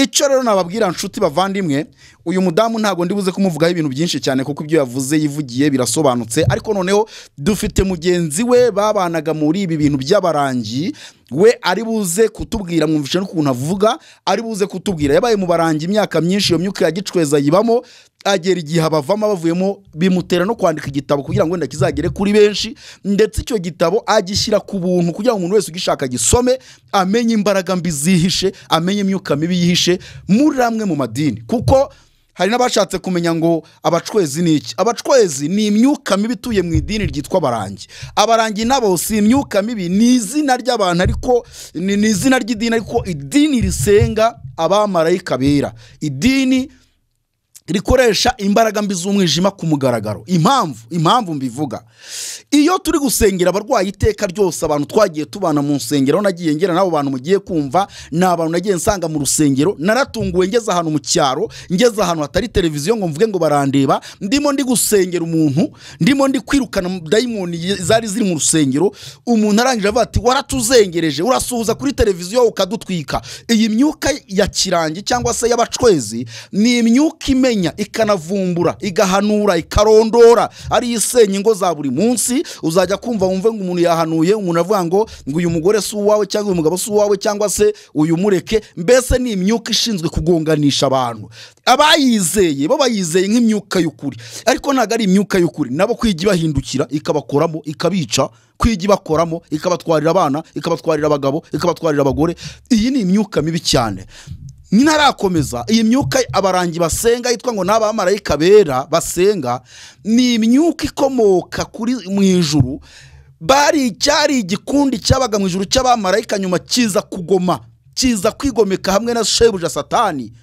icyo rero nababwira nshuti bavandimwe uyu mudamu ntabwo ndibuze kumuvugaho ibintu byinshi cyane kuko ibyo yavuze yivugiye birasobanutse ariko noneho dufite mugenzi we babanaga muri ibi bintu by'abarangi we ari buze kutubwira mwumvishe n'ukuntu avuga ari buze kutubwira yabaye mu barangi imyaka myinshi iyo myuka ya gicweza yibamo agera igihe abavamo bavuyemo bimutera no kwandika igitabo kugira ngo wenda kizagere kuri benshi ndetse icyo gitabo agishyira ku buntu kugira ngo umuntu wese ugishaka gisome amenye imbaraga mbi zihishe amenye imyuka mibi yihishe muri amwe mu madini kuko hari n'abashatse kumenya ngo abacwezi ni iki abacwezi ni imyuka mibi ituye mu idini ryitwa abarangi abarangi nabo si imyuka mibi ni izina ry'abantu ariko ni ni izina ry'idini ariko idini risenga abamarayika bera idini rikoresha imbaraga mbi z'umwijima ku mugaragaro impamvu impamvu mbivuga iyo turi gusengera abarwayi iteka ryose abantu twagiye tubana mu nsengero nagiye ngera n'abo bantu mugiye kumva ni abantu nagiye nsanga mu rusengero naratunguwe ngeze ahantu mu cyaro ngeze ahantu hatari televiziyo ngo mvuge ngo barandeba ndimo ndi gusengera umuntu ndimo ndi kwirukana dayimoni ye- zari ziri mu rusengero umuntu arangije avuga ati waratuzengereje urasuhuza kuri televiziyo ukadutwika iyi myuka ya kirangi cyangwa se y'abacwezi ni imyuka imenya ikanavumbura igahanura ikarondora ari isenya ingo za buri munsi uzajya kumva wumve ngo umuntu yahanuye umuntu avuga ngo ngo uyu mugore si uwawe cyangwa uyu mugabo si uwawe cyangwa se uyu mureke mbese ni imyuka ishinzwe kugonganisha abantu abayizeye bo bayizeye nk'imyuka y'ukuri ariko ntabwo ari imyuka y'ukuri nabo kwiga ibahindukira ikabakoramo ikabica kwiga ibakoramo ikabatwarira abana ikabatwarira abagabo ikabatwarira abagore iyi ni imyuka mibi cyane ntarakomeza iyi myuka abarangi basenga yitwa ngo ni abamarayika bera basenga ni imyuka ikomoka kuri mu ijuru bari cyari igikundi cyabaga mu ijuru cy'abamarayika nyuma kiza kugoma kiza kwigomeka hamwe na shebuja satani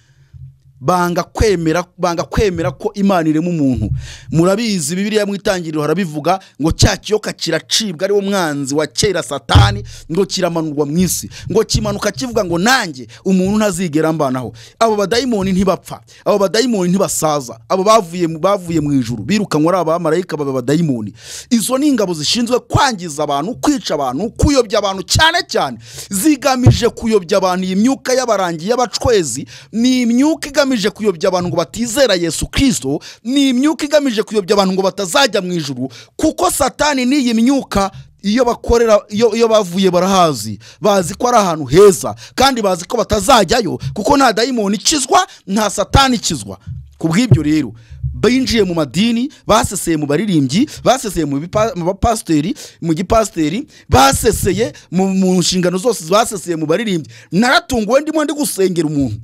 banga kwemera banga kwemera ko imana irema umuntu murabizi bibiriya mu itangiriro harabivuga ngo cya kiyoka kiracibwa ariwo mwanzi wa kera satani ngo kiramanurwa mu isi ngo kimanuka kivuga ngo nanjye umuntu ntazigera mbanaho abo badayimoni ntibapfa abo badayimoni ntibasaza abo bavuye mu- bavuye mu ijuru birukanwa ari abamarayika baba abadayimoni izo ni ingabo zishinzwe kwangiza abantu kwica abantu kuyobya abantu cyane cyane zigamije kuyobya abantu iyi myuka y'abarangi y'abacwezi ni imyuka igamije kuyobya abantu ngo batizera yesu kirisito ni imyuka igamije kuyobya abantu ngo batazajya mu ijuru kuko satani n'iyi myuka iyo bakorera iyo iyo bavuye barahazi bazi ko ari ahantu heza kandi bazi ko batazajyayo kuko nta dayimoni ikizwa nta satani ikizwa ku bw'ibyo rero binjiye mu madini baseseye mu baririmbyi baseseye mu bipa- mu bapasiteri mu gipasiteri baseseye mu mu nshingano zose baseseye mu baririmbyi naratunguwe ndimo ndi gusengera umuntu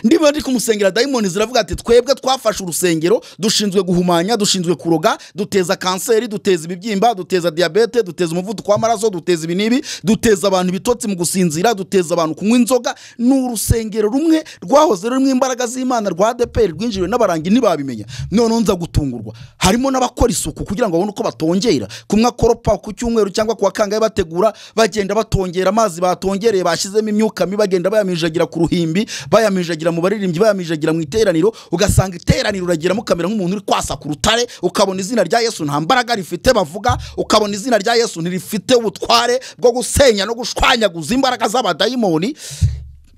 ndimo ndi kumusengera dayimoni ziravuga ati twebwe twafashe urusengero dushinzwe guhumanya dushinzwe kuroga duteza kanseri duteza ibibyimba duteza diyabete duteza umuvuduko w'amaraso duteza ibi n'ibi duteza abantu ibitotsi mu gusinzira duteza abantu kunywa inzoga ni urusengero rumwe rwahoze rurimo imbaraga z'imana rwa adeperi rwinjiriwe n'abarangi ntibabimenya noneho nza gutungurwa harimo n'abakora isuku kugira ngo babone uko batongera kumwe akoropa ku cyumweru cyangwa ku wa kangahe bategura bagenda batongera amazi batongereye bashyizemo imyuka mibi bagenda bayamijagira ku ruhimbi bayamijagira mu baririmbyi bayamijagira mu iteraniro ugasanga iteraniro uragiramo ukamera nk'umuntu uri kwasa ku rutare ukabona izina rya yesu nta mbaraga rifite bavuga ukabona izina rya yesu ntirifite ubutware bwo gusenya no gushwanyaguza imbaraga z'abadayimoni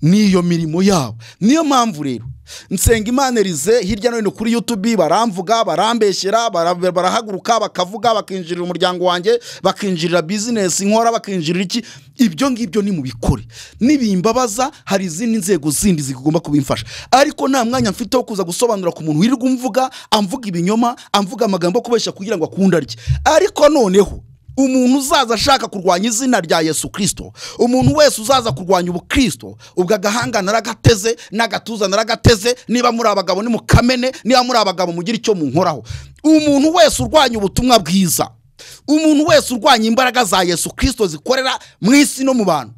n'iyo mirimo yabo niyo mpamvu rero nsenga imana erize hirya no hino kuri yutubi baramvuga barambeshyera bara- barahaguruka bakavuga bakinjirira umuryango wanjye bakinjirira bizinesi nkora bakinjirira iki ibyo ngibyo nimubikore nibimbabaza hari izindi nzego zindi zigomba kubimfasha ariko nta mwanya mfite wo kuza gusobanura ku muntu wirirwa umvuga amvuga ibinyoma amvuga amagambo yo kubeshya kugira ngo akunde arye ariko noneho umuntu uzaza ashaka kurwanya izina rya yesu kirisito umuntu wese uzaza kurwanya ubukirisito ubwo agahanga naragateze n'agatuza naragateze niba muri abagabo nimukamene niba muri abagabo mugire icyo munkoraho umuntu wese urwanya ubutumwa bwiza umuntu wese urwanya imbaraga za yesu kirisito zikorera mu isi no mu bantu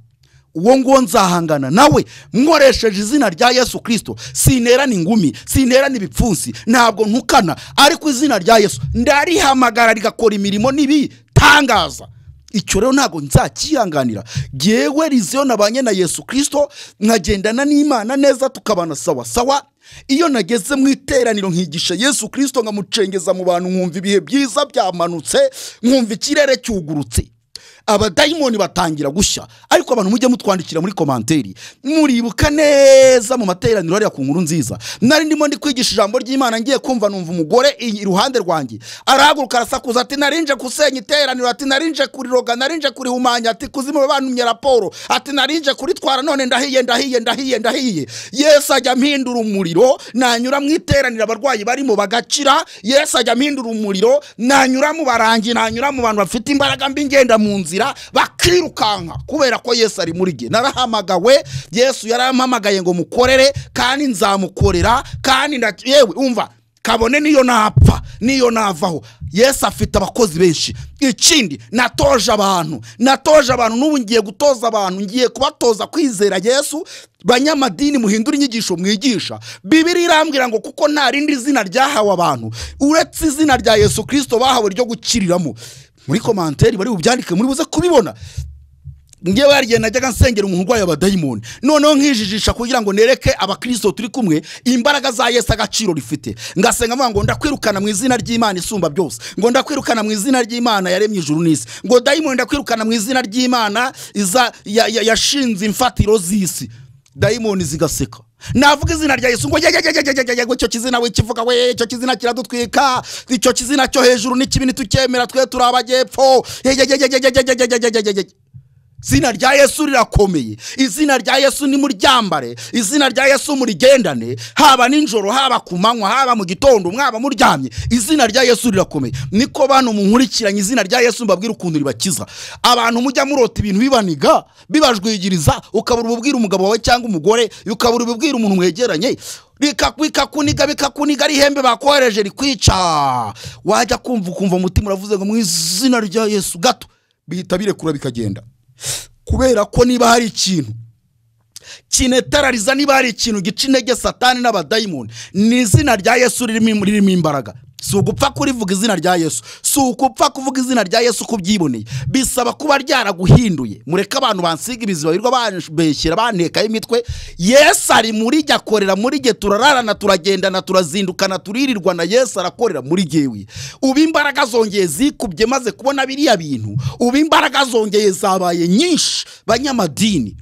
uwo nguwo nzahangana nawe nkoresheje izina rya yesu kirisito sinterana ingumi sinterana ibipfunsi ntabwo ntukana ariko izina rya yesu ndarihamagara rigakora imirimo n'ibitangaza icyo rero ntabwo nzakihanganira ngewe riziyo nabanye na yesu kirisito nkagendana n'imana neza tukabana sawa sawa iyo nageze mu iteraniro nkigisha yesu kirisito nkamucengeza mu bantu nkumva ibihe byiza byamanutse nkumva ikirere cyugurutse abadayimoni batangira gushya ariko abantu mujye mutwandikira muri komanteri muribuka neza mu materaniro hariya ku nkuru nziza nari ndimo ndi kwigisha ijambo ry'imana ngiye kumva numva umugore i- iruhande rwanjye arahaguruka arasakuza ati narinje gusenya iteraniro ati narinje kuriroga narinje kurihumanya ati kuzimu bantumye raporo ati narinje kuritwara none ndahiye ndahiye ndahiye ndahiye yesu ajya mpindura umuriro nanyura mu iteraniro abarwayi barimo bagakira yesu ajya mpindura umuriro nanyura mu barangi nanyura mu bantu bafite imbaraga mbi ngenda mu nzira barangira bakirukanka kubera ko yesu ari muri jye narahamagawe yesu yarampamagaye ngo mukorere kandi nzamukorera kandi nda- yewe umva kabone niyo napfa niyo navaho yesu afite abakozi benshi ikindi natoje abantu natoje abantu n'ubu ngiye gutoza abantu ngiye kubatoza kwizera yesu banyamadini muhindura inyigisho mwigisha bibiri irambwira ngo kuko nta rindi zina ryahawe abantu uretse izina rya yesu kirisito bahawe ryo gukiriramo muri komanteri bari bubyandike muri buze kubibona ngewe hariya najyaga nsengera umuntu urwaye abadayimoni noneho nkijijisha kugira ngo nereke abakirisito turi kumwe imbaraga za yesu agaciro rifite ngasenga mvuga ngo ndakwirukana mu izina ry'imana isumba byose ngo ndakwirukana mu izina ry'imana yaremye ijuru n'isi ngo dayimoni ndakwirukana mu izina ry'imana iza- ya- ya- yashinze imfatiro z'isi dayimoni zigaseka navuga izina rya yesu ngo yegegegegegegege icyo kizina wikivuga we icyo kizina kiradutwika icyo kizina cyo hejuru ni kibi ntitukemera twe turi abajyepfo yegegegegegegegegegege izina rya yesu rirakomeye izina rya yesu nimuryambare izina rya yesu murigendane haba nijoro haba ku manywa haba mu gitondo mwaba muryamye izina rya yesu rirakomeye niko bantu munkurikiranye izina rya yesu mbabwira ukuntu ribakiza abantu mujya murota ibintu bibaniga bibajwigiriza ukabura ububwira umugabo wawe cyangwa umugore ukabura ububwira umuntu mwegeranye bika- bikakuniga bikakuniga ari ihembe bakohereje rikwica wajya kumva ukumva umutima uravuze ngo mu izina rya yesu gato bihita birekura bikagenda kubera ko niba hari ikintu kinetarariza niba hari ikintu gica intege satani n'abadayimoni ni izina rya yesu ririmo ririmo imbaraga si ugupfa kurivuga izina rya yesu si ugupfa kuvuga izina rya yesu uko ubyiboneye bisaba kuba ryaraguhinduye mureke abantu bansiga ibiziba birirwa bambeshyera bantekaho imitwe yesu ari muri jye akorera muri jye turararana turagendana turazindukana turirirwana yesu arakorera muri jyewe ubu imbaraga zongeye zikubye maze kubona biriya bintu ubu imbaraga zongeye zabaye nyinshi banyamadini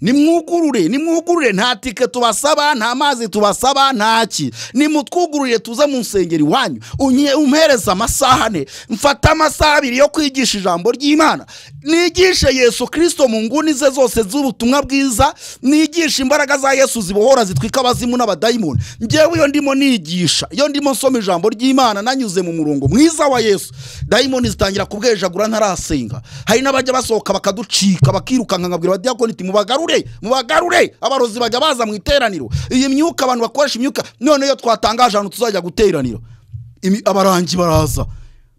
nimwugurure nimwugurure nta tike tubasaba nta mazi tubasaba ntaki nimutwugururire tuze mu nsengero iwanyu unye umpereze amasaha ane mfate amasaha abiri yo kwigisha ijambo ry'imana nigishe yesu kirisito mu nguni ze zose z'ubutumwa bwiza nigishe imbaraga za yesu zibohora zitwika abazimu n'abadayimoni ngewe iyo ndimo nigisha iyo ndimo nsoma ijambo ry'imana nanyuze mu murongo mwiza wa yesu dayimoni zitangira kubwejagura ntarasenga hari n'abajya basohoka bakaducika bakirukanka nkabwira abadiyakoni iti mubagarure mubagarure abarozi bajya baza mu iteraniro iyi myuka abantu bakoresha imyuka none iyo twatangaje ahantu tuzajya guteranira Imi- abarangi baraza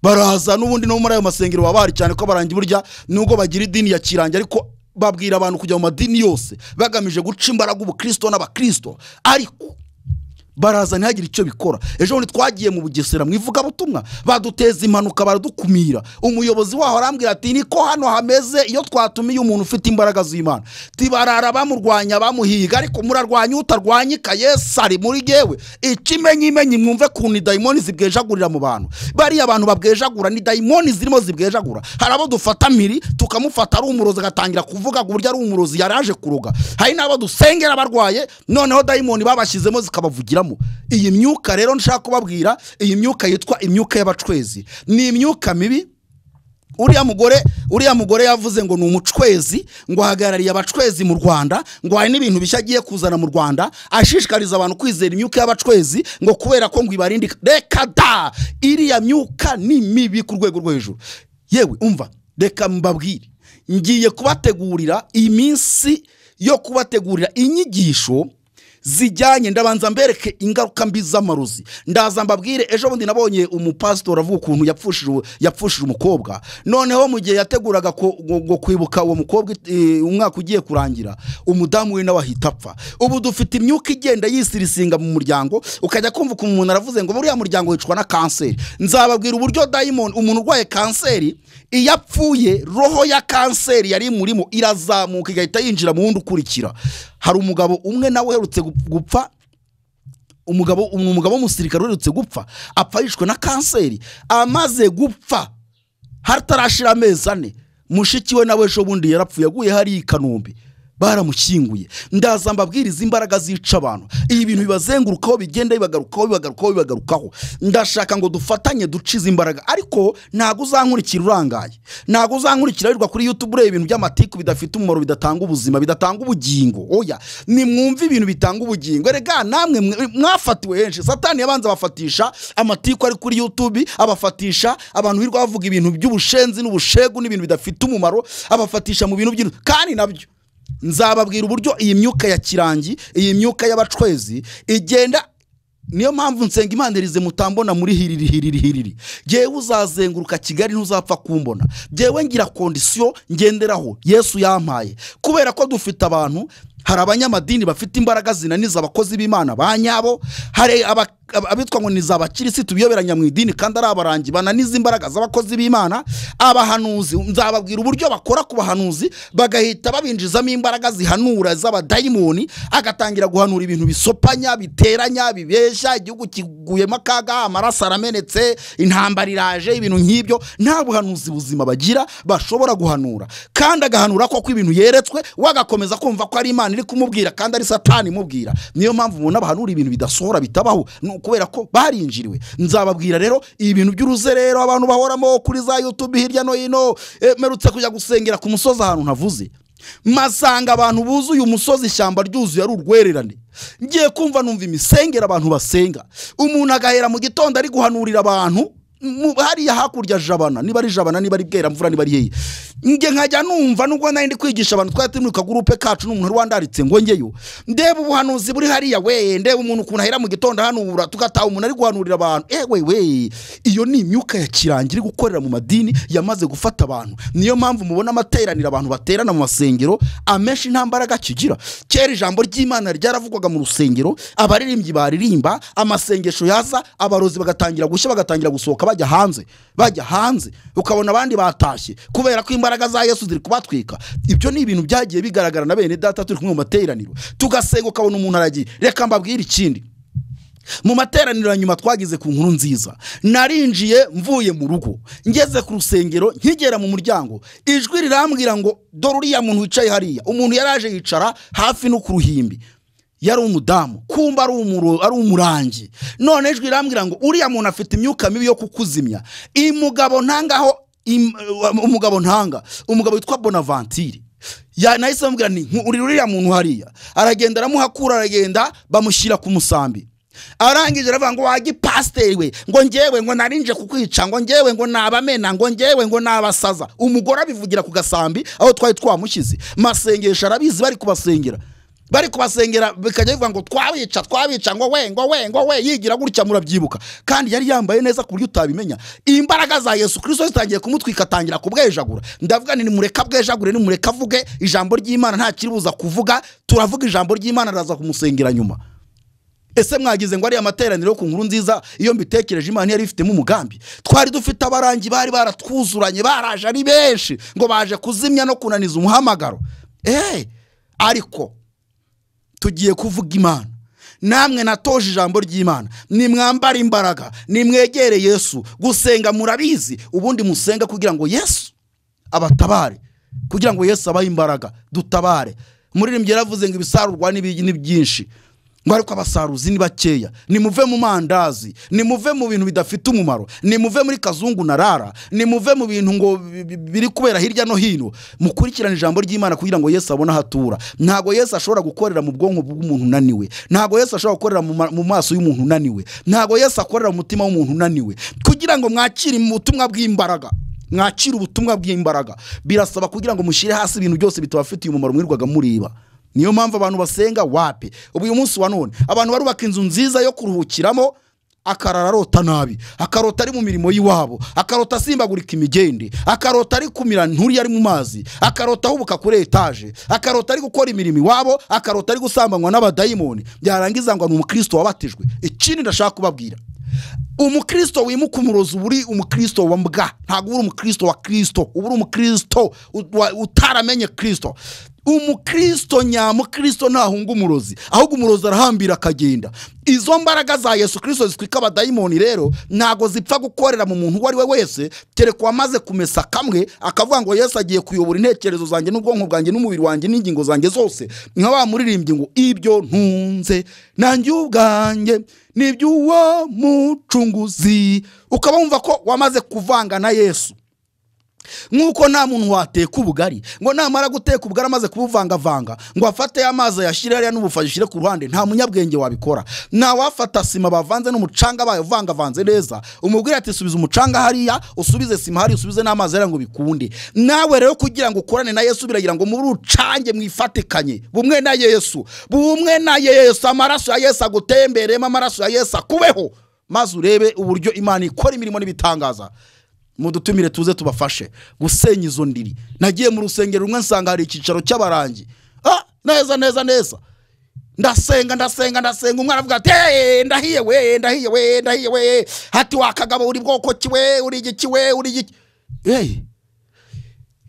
baraza n'ubundi no muri ayo masengero baba bahari cyane ko abarangi burya nubwo bagira idini ya kirangi ariko babwira abantu kujya mu madini yose bagamije guca imbaraga ubukristo n'abakristo ariko baraza ntihagire icyo bikora ejo bundi twagiye mu bugesera mu ivugabutumwa baduteza impanuka baradukumira umuyobozi waho arambwira ati niko hano hameze iyo twatumiye umuntu ufite imbaraga z'imana tibarara bamurwanya bamuhiga ariko murarwanya utarwanyika yesu ari muri yewe ikimenyimenyi mwumve kuntu idayimoni zibwejagurira mu bantu bariya bantu babwejagura ni dayimoni zirimo zibwejagura hari abo dufata mpiri tukamufata ari umurozi agatangira kuvuga ku buryo ari umurozi yari aje kuroga hari n'abo dusengera barwaye noneho dayimoni babashyizemo zikabavugiramo iyi myuka rero nshaka kubabwira iyi myuka yitwa imyuka y'abacwezi ni imyuka mibi uriya mugore uriya mugore yavuze ngo ni umucwezi ngo ahagarariye abacwezi mu rwanda ngo hari n'ibintu bishya agiye kuzana mu rwanda ashishikariza abantu kwizera imyuka y'abacwezi ngo kubera ko ngo ibarinde reka da iriya myuka ni mibi ku rwego rwo hejuru yewe umva reka mbabwire ngiye kubategurira iminsi yo kubategurira inyigisho zijyanye ndabanza mbereke ingaruka mbi z'amarozi ndaza mbabwire ejo bundi nabonye umupasitori avuga ukuntu yapfushije uwo- yapfushije umukobwa noneho mu gihe yateguraga ko- ngo ngo kwibuka uwo mukobwa eh, umwaka ugiye kurangira umudamu we nawe ahita apfa ubu dufite imyuka igenda yisirisinga mu muryango ukajya kumva ukuntu umuntu aravuze ngo buriya muryango wicwa na kanseri nzababwira uburyo dayimoni umuntu urwaye kanseri iyo apfuye roho ya kanseri yari imurimo irazamuka igahita yinjira mu wundi ukurikira hari umugabo umwe nawe uherutse gup- gupfa umugabo ni umugabo w'umusirikare uherutse gupfa apfa yishwe na kanseri amaze gupfa hatarashira amezi ane mushiki we nawe ejo bundi yarapfuye aguye hariya i kanombe baramushyinguye ndaza mbabwiriza imbaraga zica abantu ibi bintu bibazengurukaho bigenda bibagarukaho bibagarukaho bibagarukaho ndashaka ngo dufatanye duce izi imbaraga ariko ntabwo uzankurikira urangaye ntabwo uzankurikira wirirwa kuri youtube ureba ibintu by'amatiku bidafite umumaro bidatanga ubuzima bidatanga ubugingo oya nimwumve ibintu bitanga ubugingo erega namwe mwe- mwafatiwe henshi satani yabanza abafatisha amatiku ari kuri youtube abafatisha abantu birirwa bavuga ibintu by'ubushenzi n'ubushegu n'ibintu bidafite umumaro abafatisha mu bintu by'inu kandi nabyo nzababwira uburyo iyi myuka ya kirangi iyi myuka y'abacwezi igenda niyo mpamvu nsenga imana irize mutambona muri hiriri hiriri hiriri ngewe uzazenguruka kigali ntuzapfa kumbona ngewe ngira kondisiyo ngenderaho yesu yampaye kubera ko dufite abantu hari abanyamadini bafite imbaraga zinaniza abakozi b'imana ba nyabo hari aba- aba- abitwa ngo ni za bakirisitu biyoberanya mu idini kandi ari abarangi bananiza imbaraga z'abakozi b'imana abahanuzi nzababwira uburyo bakora ku bahanuzi bagahita babinjizamo imbaraga zihanura z'abadayimoni agatangira guhanura ibintu bisopanya biteranya bibeshya igihugu kiguyemo akaga amaraso aramenetse intambara iraje ibintu nk'ibyo nta buhanuzi buzima bagira bashobora guhanura kandi agahanura koko ibintu yeretswe we agakomeza kumva ko ari imana iri kumubwira kandi ari satani imubwira niyo mpamvu ubona bahanura ibintu bidasohora bitabaho ni ukubera ko barinjiriwe nzababwira rero ibi bintu by'uruzerero abantu bahoramo kuri za yutube hirya no hino eh, mperutse kujya gusengera ku musozi ahantu ntavuze masanga abantu buzuye umusozi ishyamba ryuzuye ari urwererane ngiye kumva numva imisengera abantu basenga umuntu agahera mu gitondo ari guhanurira abantu mu- hariya hakurya jabana niba ari jabana niba ari bweramvura niba ari hehe njye nkajya numva nubwo nari ndi kwigisha abantu twari turi mu kagurupe kacu n'umuntu wari wandaritse ngo njyeyo ndeba ubuhanuzi buri hariya we ndeba umuntu ukuntu ahera mu gitondo hanura tugataha umuntu ari guhanurira abantu ewe we iyo ni imyuka ya kirangira iri gukorera mu madini yamaze gufata abantu niyo mpamvu mubona amateraniro abantu baterana mu masengero amenshi nta mbaraga kigira kera ijambo ry'imana ryaravugwaga mu rusengero abaririmbyi baririmba amasengesho yaza abarozi bagatangira gushya bagatangira gusohoka bajya hanze bajya hanze ukabona abandi batashye kubera ko imbaraga za yesu ziri kubatwika ibyo ni ibintu byagiye bigaragara na bene data turi kumwe mu materaniro tugasenga ukabona umuntu aragiye reka mbabwire ikindi mu materaniro ya nyuma twagize ku nkuru nziza narinjiye mvuye mu rugo ngeze ku rusengero nkigera mu muryango ijwi rirambwira ngo dore uriya muntu wicaye hariya umuntu yari aje yicara hafi no ku ruhimbi yari umudamu kumba ari umuro- ari umurangi none ijwi rirambwira ngo uriya muntu afite imyuka mibi yo kukuzimya iyi mugabo ntangaho im- umugabo ntanga umugabo witwa bonavanture ya nahise bambwira ni "Nku- uri uriya muntu hariya aragenda aramuhakura aragenda bamushyira ku musambi arangije aravuga ngo wajya ipasiteri we ngo ngewe ngo narinje kukwica ngo ngewe ngo nabamena ngo ngewe ngo nabasaza umugore abivugira ku gasambi aho twari twamushyize masengesho arabizi bari kubasengera bari kubasengera bikajya bivuga ngo twabica twabica ngo we ngo we ngo we yigira gutya murabyibuka kandi yari yambaye neza ku buryo utabimenya imbaraga za yesu kirisito zitangiye kumutwika atangira kubwejagura ndavuga nti nimureka bwejagure nimureka avuge ijambo ry'imana nta kiribuza kuvuga turavuga ijambo ry'imana araza kumusengera nyuma ese mwagize ngo ariya materaniro yo ku nkuru nziza iyo mbitekereje imana yari ifitemo umugambi twari dufite abarangi bari baratwuzuranye baraje ari benshi ngo baje kuzimya no kunaniza umuhamagaro eee ariko tugiye kuvuga imana namwe natoje ijambo ry'imana nimwambare imbaraga nimwegere yesu gusenga murabizi ubundi musenga kugira ngo yesu abatabare kugira ngo yesu abahe imbaraga dutabare umuririmbyi yaravuze ngo ibisarurwa ni bi- ni byinshi ngo ariko abasaruzi ni bakeya nimuve mu mandazi nimuve mu bintu bidafite umumaro nimuve muri kazungu na rara nimuve mu bintu ngo bi- bi- biri kubera hirya no hino mukurikirane ijambo ry'imana kugira ngo yesu abone aho atura ntabwo yesu ashobora gukorera mu bwonko bw'umuntu unaniwe ntabwo yesu ashobora gukorera mu ma- mu maso y'umuntu unaniwe ntabwo yesu akorera mu mutima w'umuntu unaniwe kugira ngo mwakire mu butumwa bw'imbaraga mwakira ubutumwa bw'imbaraga birasaba kugira ngo mushyire hasi ibintu byose bitabafitiye umumaro mwirirwaga mureba niyo mpamvu abantu basenga wapi ubu uyu munsi wa none abantu barubaka inzu nziza yo kuruhukiramo akarara arota nabi akarota ari mu mirimo y'iwabo akarota asimbagurika imigende akarota ari kumira nturi ari mu mazi akarota ahubuka kuri etaje akarota ari gukora imirimo iwabo akarota ari gusambanywa n'abadayimoni byarangiza ngo ni umukristo wabatijwe ikindi ndashaka kubabwira umukristo wimuka umurozi uba uri umukristo wa mbwa ntabwo uba uri umukristo wa kristo uba uri umukristo u- wa- utaramenye kristo umukristo nyamukristo ntahunga umurozi ahubwo umurozi arahambira akagenda izo mbaraga za yesu kirisito zitwika abadayimoni rero ntabwo zipfa gukorera mu muntu uwo ari we wese kereka wamaze kumesa kamwe akavuga ngo yesu agiye kuyobora intekerezo zanjye n'ubwonko bwanjye n'umubiri wanjye n'ingingo zanjye zose nka wa muririmbyi ngo ibyo ntunze nanjye ubwanjye ni iby'uwo mucunguzi ukaba wumva ko wamaze kuvanga na yesu nk'uko nta muntu wateka ubugari ngo namara guteka ubugari amaze kubuvangavanga ngo afate amazi ayashyire hariya n'ubufashi ashyire ku ruhande nta munyabwenge wabikora ntawafata sima bavanze n'umucanga bavangavanze neza umubwira ati subiza umucanga hariya usubize sima hariya usubize n'amazi hariya ngo bikunde nawe rero kugira ngo ukorane na yesu biragira ngo muri ucange mwifatikanye bumwe na yesu bumwe na yesu amaraso ya yesu agutemberemo amaraso ya yesu akubeho maze urebe uburyo imana ikora imirimo n'ibitangaza mudutumire tuze tubafashe gusenya izo ndiri nagiye mu rusengero rumwe nsanga hari icyicaro cy'abarangi ah neza neza neza ndasenga ndasenga ndasenga umwana avuga ati "Eh, ndahiye we ndahiye we ndahiye we hati wakagabo uri bwoko ki we uri igiki we uri igiki hey.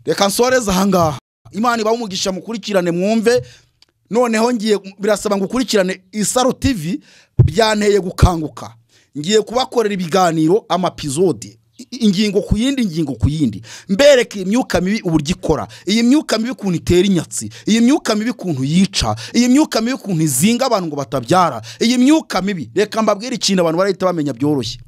reka nsoreze ahangaha imana ibaha umugisha mukurikirane mwumve noneho ngiye birasaba ngo ukurikirane isaro tv byanteye gukanguka ngiye kubakorera ibiganiro amapizode i- ingingo ku yindi ingingo ku yindi mbereke imyuka mibi uburyo ikora iyi myuka mibi ukuntu itera inyatsi iyi myuka mibi ukuntu yica iyi myuka mibi ukuntu izinga abantu ngo batabyara iyi myuka mibi reka mbabwire ikintu abantu barahita bamenya byoroshye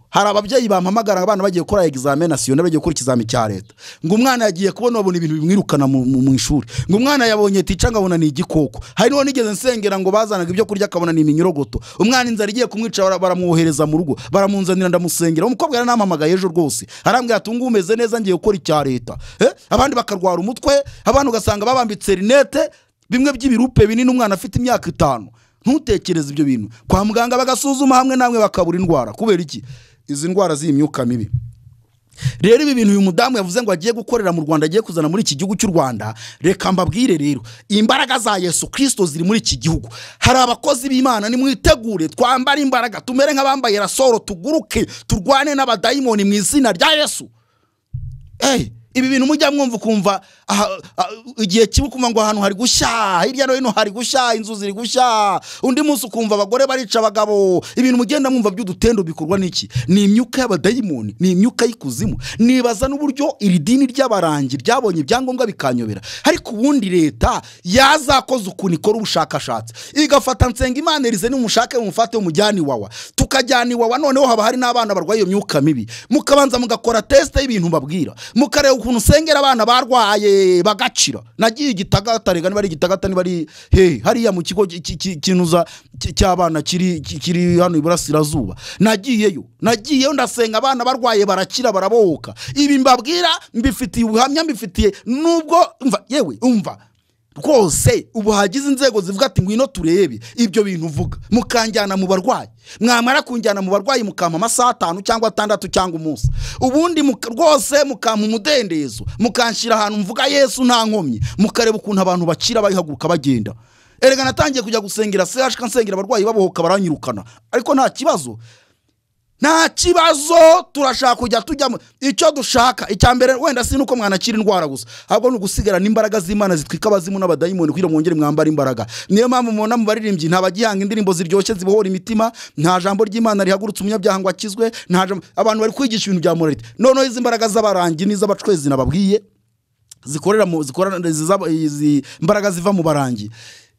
hari ababyeyi bampamagara abana bagiye gukora egizame nasiyonari bagiye gukora ikizami cya leta ngo umwana yagiye kubona babona ibintu bimwirukana mu, mu, mu ishuri ngo umwana yabonye tica nkabona ni igikoko hari n'uwo nigeze nsengera ngo bazanaga ibyo kurya akabona ni iminyorogoto umwana inzara igiye kumwica bara- baramwohereza mu rugo baramunzanira ndamusengera umukobwa yarampamagaye ejo rwose arambwira ati "Ngubu umeze neza ngiye gukora icya leta Eh, abandi bakarwara umutwe abantu ugasanga babambitse rinete bimwe by'ibirupe binini umwana afite imyaka itanu ntutekereze ibyo bintu kwa muganga bagasuzuma hamwe namwe bakabura indwara kubera iki izi ndwara z'imyuka mibi rero ibi bintu uyu mudamu yavuze ngo agiye gukorera mu rwanda agiye kuzana muri iki gihugu cy'u rwanda reka mbabwire rero imbaraga za yesu kirisito ziri muri iki gihugu hari abakozi b'imana nimwitegure twambare imbaraga tumere nk'abambaye rasoro tuguruke turwane n'abadayimoni mu izina rya yesu Ey, ibi bintu mujya mwumva ukumva aha, ah, igihe kimwe ukumva ngo ahantu hari gushya hirya no hino hari gushya inzu ziri gushya undi munsi ukumva abagore barica abagabo ibintu mugenda mwumva by'udutendo bikorwa n'iki ni imyuka y'abadayimoni ni imyuka y'ikuzimu nibaza n'uburyo iri dini ry'abarangi ryabonye ibyangombwa bikanyobera ariko ubundi leta yazakoze ukuntu ikora ubushakashatsi igafata nsenga imana irize nimushake mumufate mujyane iwawa tukajyana iwawa noneho haba hari n'abana barwaye iyo myuka mibi mukabanza mugakora tesite y'ibintu mbabwira mukareba ukuntu usengera abana barwaye bagacira nagiye igitagatarega niba ari igitagata niba ari he hariya mu kigo ki- ki- ki- kinuza ki- cy'abana kiri ki- kiri hano iburasirazuba nagiyeyo nagiyeyo ndasenga abana barwaye barakira barabohoka ibi mbabwira mbifitiye ubuhamya mbifitiye nubwo umva yewe umva rwose ubu hagize inzego zivuga ati ngwino turebe ibyo bintu uvuga mukanjyana mu barwayi mwamara kunjyana mu barwayi mukampa amasaha atanu cyangwa atandatu cyangwa umunsi ubundi muka- rwose mukampa umudendezo mukanshyira ahantu mvuga yesu nta nkomyi mukareba ukuntu abantu bakira bayihaguruka bagenda erega natangiye kujya gusengera sehashika nsengera abarwayi babohoka baranyirukana ariko nta kibazo nta kibazo turashaka kujya tujyamo icyo dushaka icya mbere wenda si nuko mwanakira indwara gusa ahubwo ni ugusigarana imbaraga z'imana zitwika abazimu n'abadayimoni kugira ngo mwongere mwambare imbaraga niyo mpamvu mubona mu baririmbyi nta bagihanga indirimbo ziryoshye zibohora imitima nta jambo ry'imana rihagurutse umunyabyaha ngo akizwe nta jambo abantu bari kwigisha ibintu bya moralite noneho izi mbaraga z'abarangi n'iz'abacwezi nababwiye zikorera mu zikorana ziza- izi mbaraga ziva mu barangi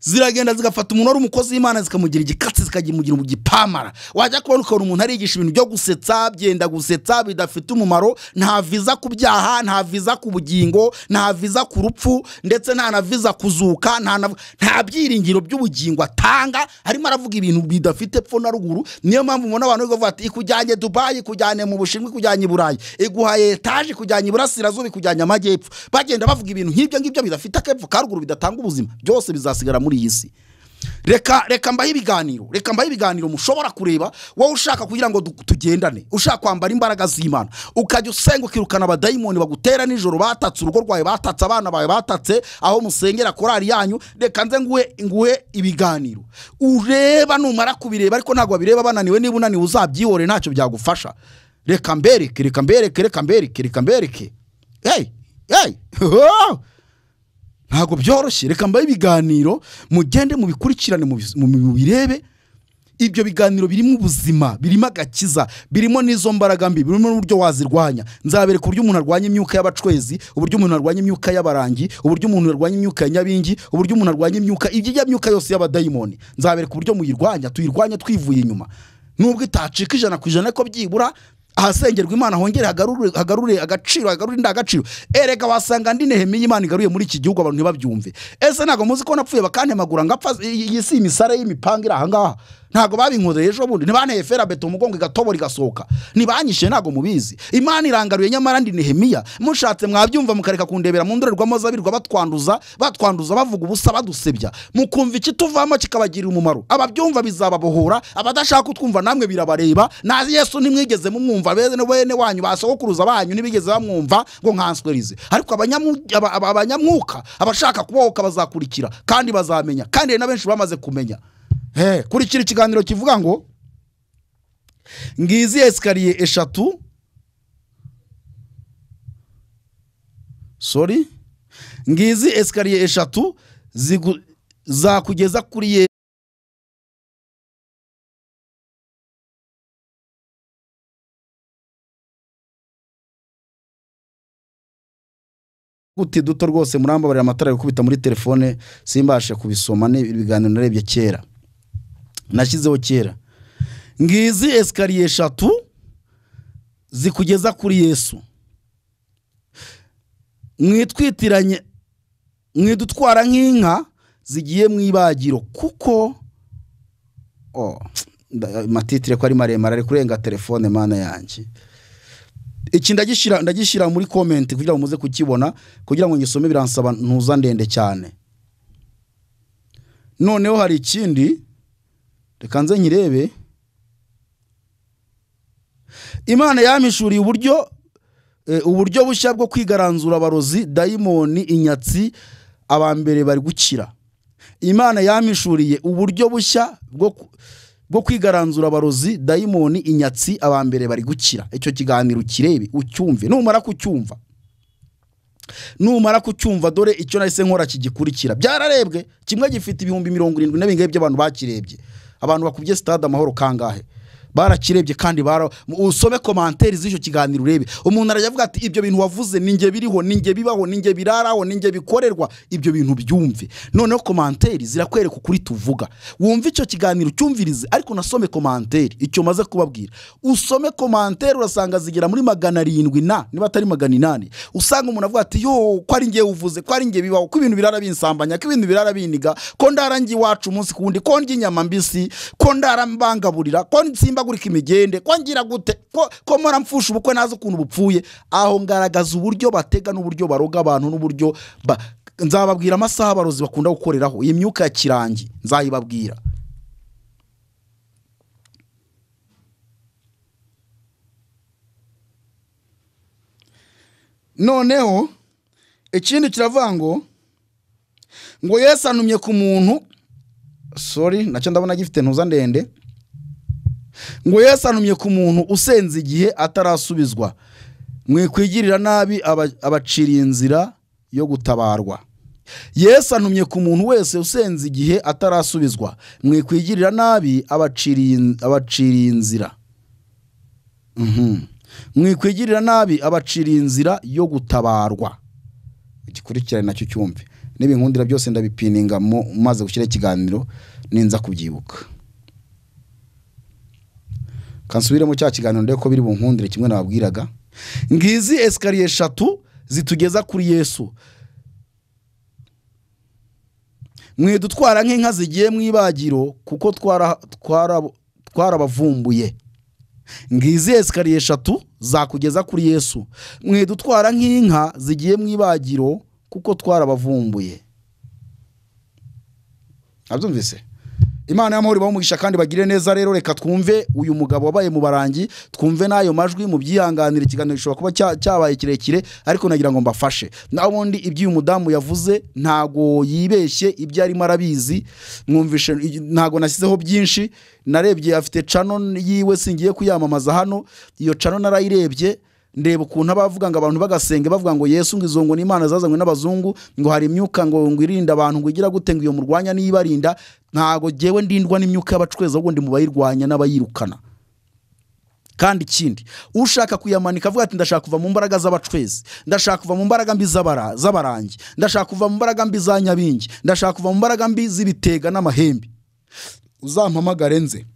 ziragenda zigafata umuntu wari umukozi w'imana zikamugira igikatsi zikamugira mu gipamara wajya kubona ukabona umuntu arigisha ibintu byo gusetsa byenda gusetsa bidafite umumaro nta viza ku byaha nta viza ku bugingo nta viza ku rupfu ndetse nta na viza kuzuka nta na nta byiringiro by'ubugingo atanga arimo aravuga ibintu bidafite pfo na ruguru niyo mpamvu ubona abantu bari kuvuga ati ikujyanye dubayi ikujyanye mu bushinwa ikujyanye i burayi iguhaye etaje ikujyanye iburasirazuba ikujyanye amajyepfo bagenda bavuga ibintu nk'ibyo ngibyo bidafite akepfo ka ruguru bidatanga ubuzima byose bizasigara muri iyi si reka reka mbahe ibiganiro reka mbahe ibiganiro mushobora kureba wowe ushaka kugira ngo du- tugendane ushaka kwambara imbaraga z'imana ukajya usenga ukirukana abadayimoni bagutera nijoro batatse urugo rwawe batatse abana bawe batatse aho musengera korari yanyu reka nze nguhe nguhe ibiganiro ureba numara kubireba ariko ntabwo babireba bananiwe niba unaniwe uzabyihore ntacyo byagufasha reka mbereke reka mbereke reka mbereke reka mbereke hey hey ntabwo byoroshye reka mbahe ibiganiro mugende mubikurikirane mubiz- mu- mu- mubirebe ibyo biganiro birimo ubuzima birimo agakiza birimo n'izo mbaraga mbi birimo n'uburyo wazirwanya nzabereka uburyo umuntu arwanya imyuka y'abacwezi uburyo umuntu arwanya imyuka y'abarangi uburyo umuntu arwanya imyuka ya nyabingi uburyo umuntu arwanya imyuka ibyijya myuka yose y'abadayimoni nzabereka uburyo muyirwanya tuyirwanya twivuye inyuma nubwo itacika ijana ku ijana ko byibura ahasengerwa imana hongere hagarure hagarure agaciro hagarure indangagaciro erega wasanga andi nehemiya imana igaruye muri iki gihugu abantu ntibabyumve ese ntabwo muzi ko napfuye bakantemagura ngapfa iyi si imisare y'imipanga iri ahangaha ntabwo babinkoreye ejo bundi ntibanteye ferabeto umugongo igatobora igasohoka ntibanyishe ntabwo mubizi imana irangaruye nyamara ndi nehemiya mushatse mwabyumva mukareka kundebera mu ndorerwamo z'abirwa batwanduza batwanduza bavuga ubusa badusebya mukumva ikituvamo kikabagirira umumaro ababyumva bizababohora abadashaka utwumva namwe birabareba na yesu ntimwigeze mumwumva bene bene wanyu basogokuruza banyu ntibigeze bamwumva ngo nkanswerize ariko abanyamu- aba- aba- abanyamwuka abashaka kubohoka bazakurikira kandi bazamenya kandi hari na benshi bamaze kumenya Hey, kurikira ikiganiro kivuga ngo ngizi esikariye eshatu sorry ngizi esikariye eshatu zigu- zakugeza kuri ye uti duto rwose murambabarira amatara ari gukubita muri telefone simbashe kubisoma ni ibiganiro narebye kera nashyizeho kera ngizi esikariye eshatu zikugeza kuri yesu mwitwitiranye mwidutwara nk'inka zigiye mu ibagiro kuko Oh, nda- matitire ko ari maremare ari kurenga telefone mana yanjye iki ndagishyira ndagishyira muri komenti kugira ngo muze kukibona kugira ngo ngisome biransaba ntuza ndende cyane noneho hari ikindi reka nze nkirebe imana yampishuriye uburyo eh, uburyo bushya bwo kwigaranzura abarozi dayimoni inyatsi abambere bari gukira imana yampishuriye uburyo bushya bwo ku- bwo kwigaranzura abarozi dayimoni inyatsi abambere bari gukira icyo kiganiro kirebe ucyumve numara kucyumva numara kucyumva dore icyo nahise nkora kigikurikira byararebwe kimwe gifite ibihumbi mirongo irindwi n'ibingahe by'abantu bakirebye abantu bakubye sitade amahoro kangahe barakirebye kandi bara usome komanteri z'icyo kiganiro urebe umuntu arajya avuga ati ibyo bintu wavuze ni njye biriho ni njye bibaho ni njye biraraho ni njye bikorerwa ibyo bintu byumve noneho komanteri zirakwereka ukuri tuvuga wumve icyo kiganiro cyumvirize ariko unasome komanteri icyo maze kubabwira usome komanteri urasanga zigera muri magana arindwi na niba atari magana inani usanga umuntu avuga ati yo ko ari njye uvuze ko ari njye bibaho ko ibintu birara binsambanya ko ibintu birara biniga ko ndara njye iwacu umunsi ku wundi ko ndya inyama mbisi ko ndara mbangaburira ko nsimbagurika imigende ko ngira gute ko ko mpora mfusha ubukwe nazi ukuntu bupfuye aho ngaragaza uburyo batega n'uburyo baroga abantu n'uburyo ba- nzababwira amasaha abarozi bakunda gukoreraho iyi myuka ya kirangi nzayibabwira noneho ikindi kiravuga ngo ngo yesu anumye ku muntu sori nacyo ndabona gifite ntuza ndende ngo yesu anumye ku muntu usenze igihe atarasubizwa mwikwigirira nabi aba- abaciriye inzira yo gutabarwa yesu anumye ku muntu wese usenze igihe atarasubizwa mwikwigirira nabi abaciriye in- abaciriye inzira Mhm. mwikwigirira nabi abaciriye inzira yo gutabarwa igikurikirane nacyo cyumve n'ibinkundira byose ndabipininga mu- maze gushyira ikiganiro ninza kubyibuka kansubiremo cya kiganiro ndebe ko biri bunkundire kimwe nababwiraga ngizi esikariye eshatu zitugeza kuri yesu mwidutwara nk'inka zigiye mu ibagiro kuko twara- twara- twarabavumbuye ngizi esikariye eshatu zakugeza kuri yesu mwidutwara nk'inka zigiye mu ibagiro kuko twarabavumbuye abyumvise imana y'amahoro ibaha umugisha kandi bagire neza rero reka twumve uyu mugabo wabaye mu barangi twumve n'ayo majwi mubyihanganire ikiganiro gishobora kuba cya- cyabaye kirekire ariko nagira ngo mbafashe naho ubundi ibyo uyu mudamu yavuze ntago yibeshye ibyo arimo arabizi mwumvishe ntago nashyizeho byinshi narebye afite cano yiwe singiye kuyamamaza hano iyo cano narayirebye ndeba ukuntu abavuga ngo abantu bagasenga bavuga ngo yesu ngo izo ngo ni imana zazanywe n'abazungu ngo hari imyuka ngo ngo irinde abantu ngo igira gute ngo iyo murwanya niyibarinda ntago jyewe ndindwa n'imyuka y'abacweza ahubwo ndi mu bayirwanya n'abayirukana kandi ikindi ushaka kuyamanika avuga ati ndashaka kuva mu mbaraga z'abacwezi ndashaka kuva mu mbaraga mbi z'abara- z'abarangi ndashaka kuva mu mbaraga mbi za nyabingi ndashaka kuva mu mbaraga mbi z'ibitega n'amahembe uzampamagare nze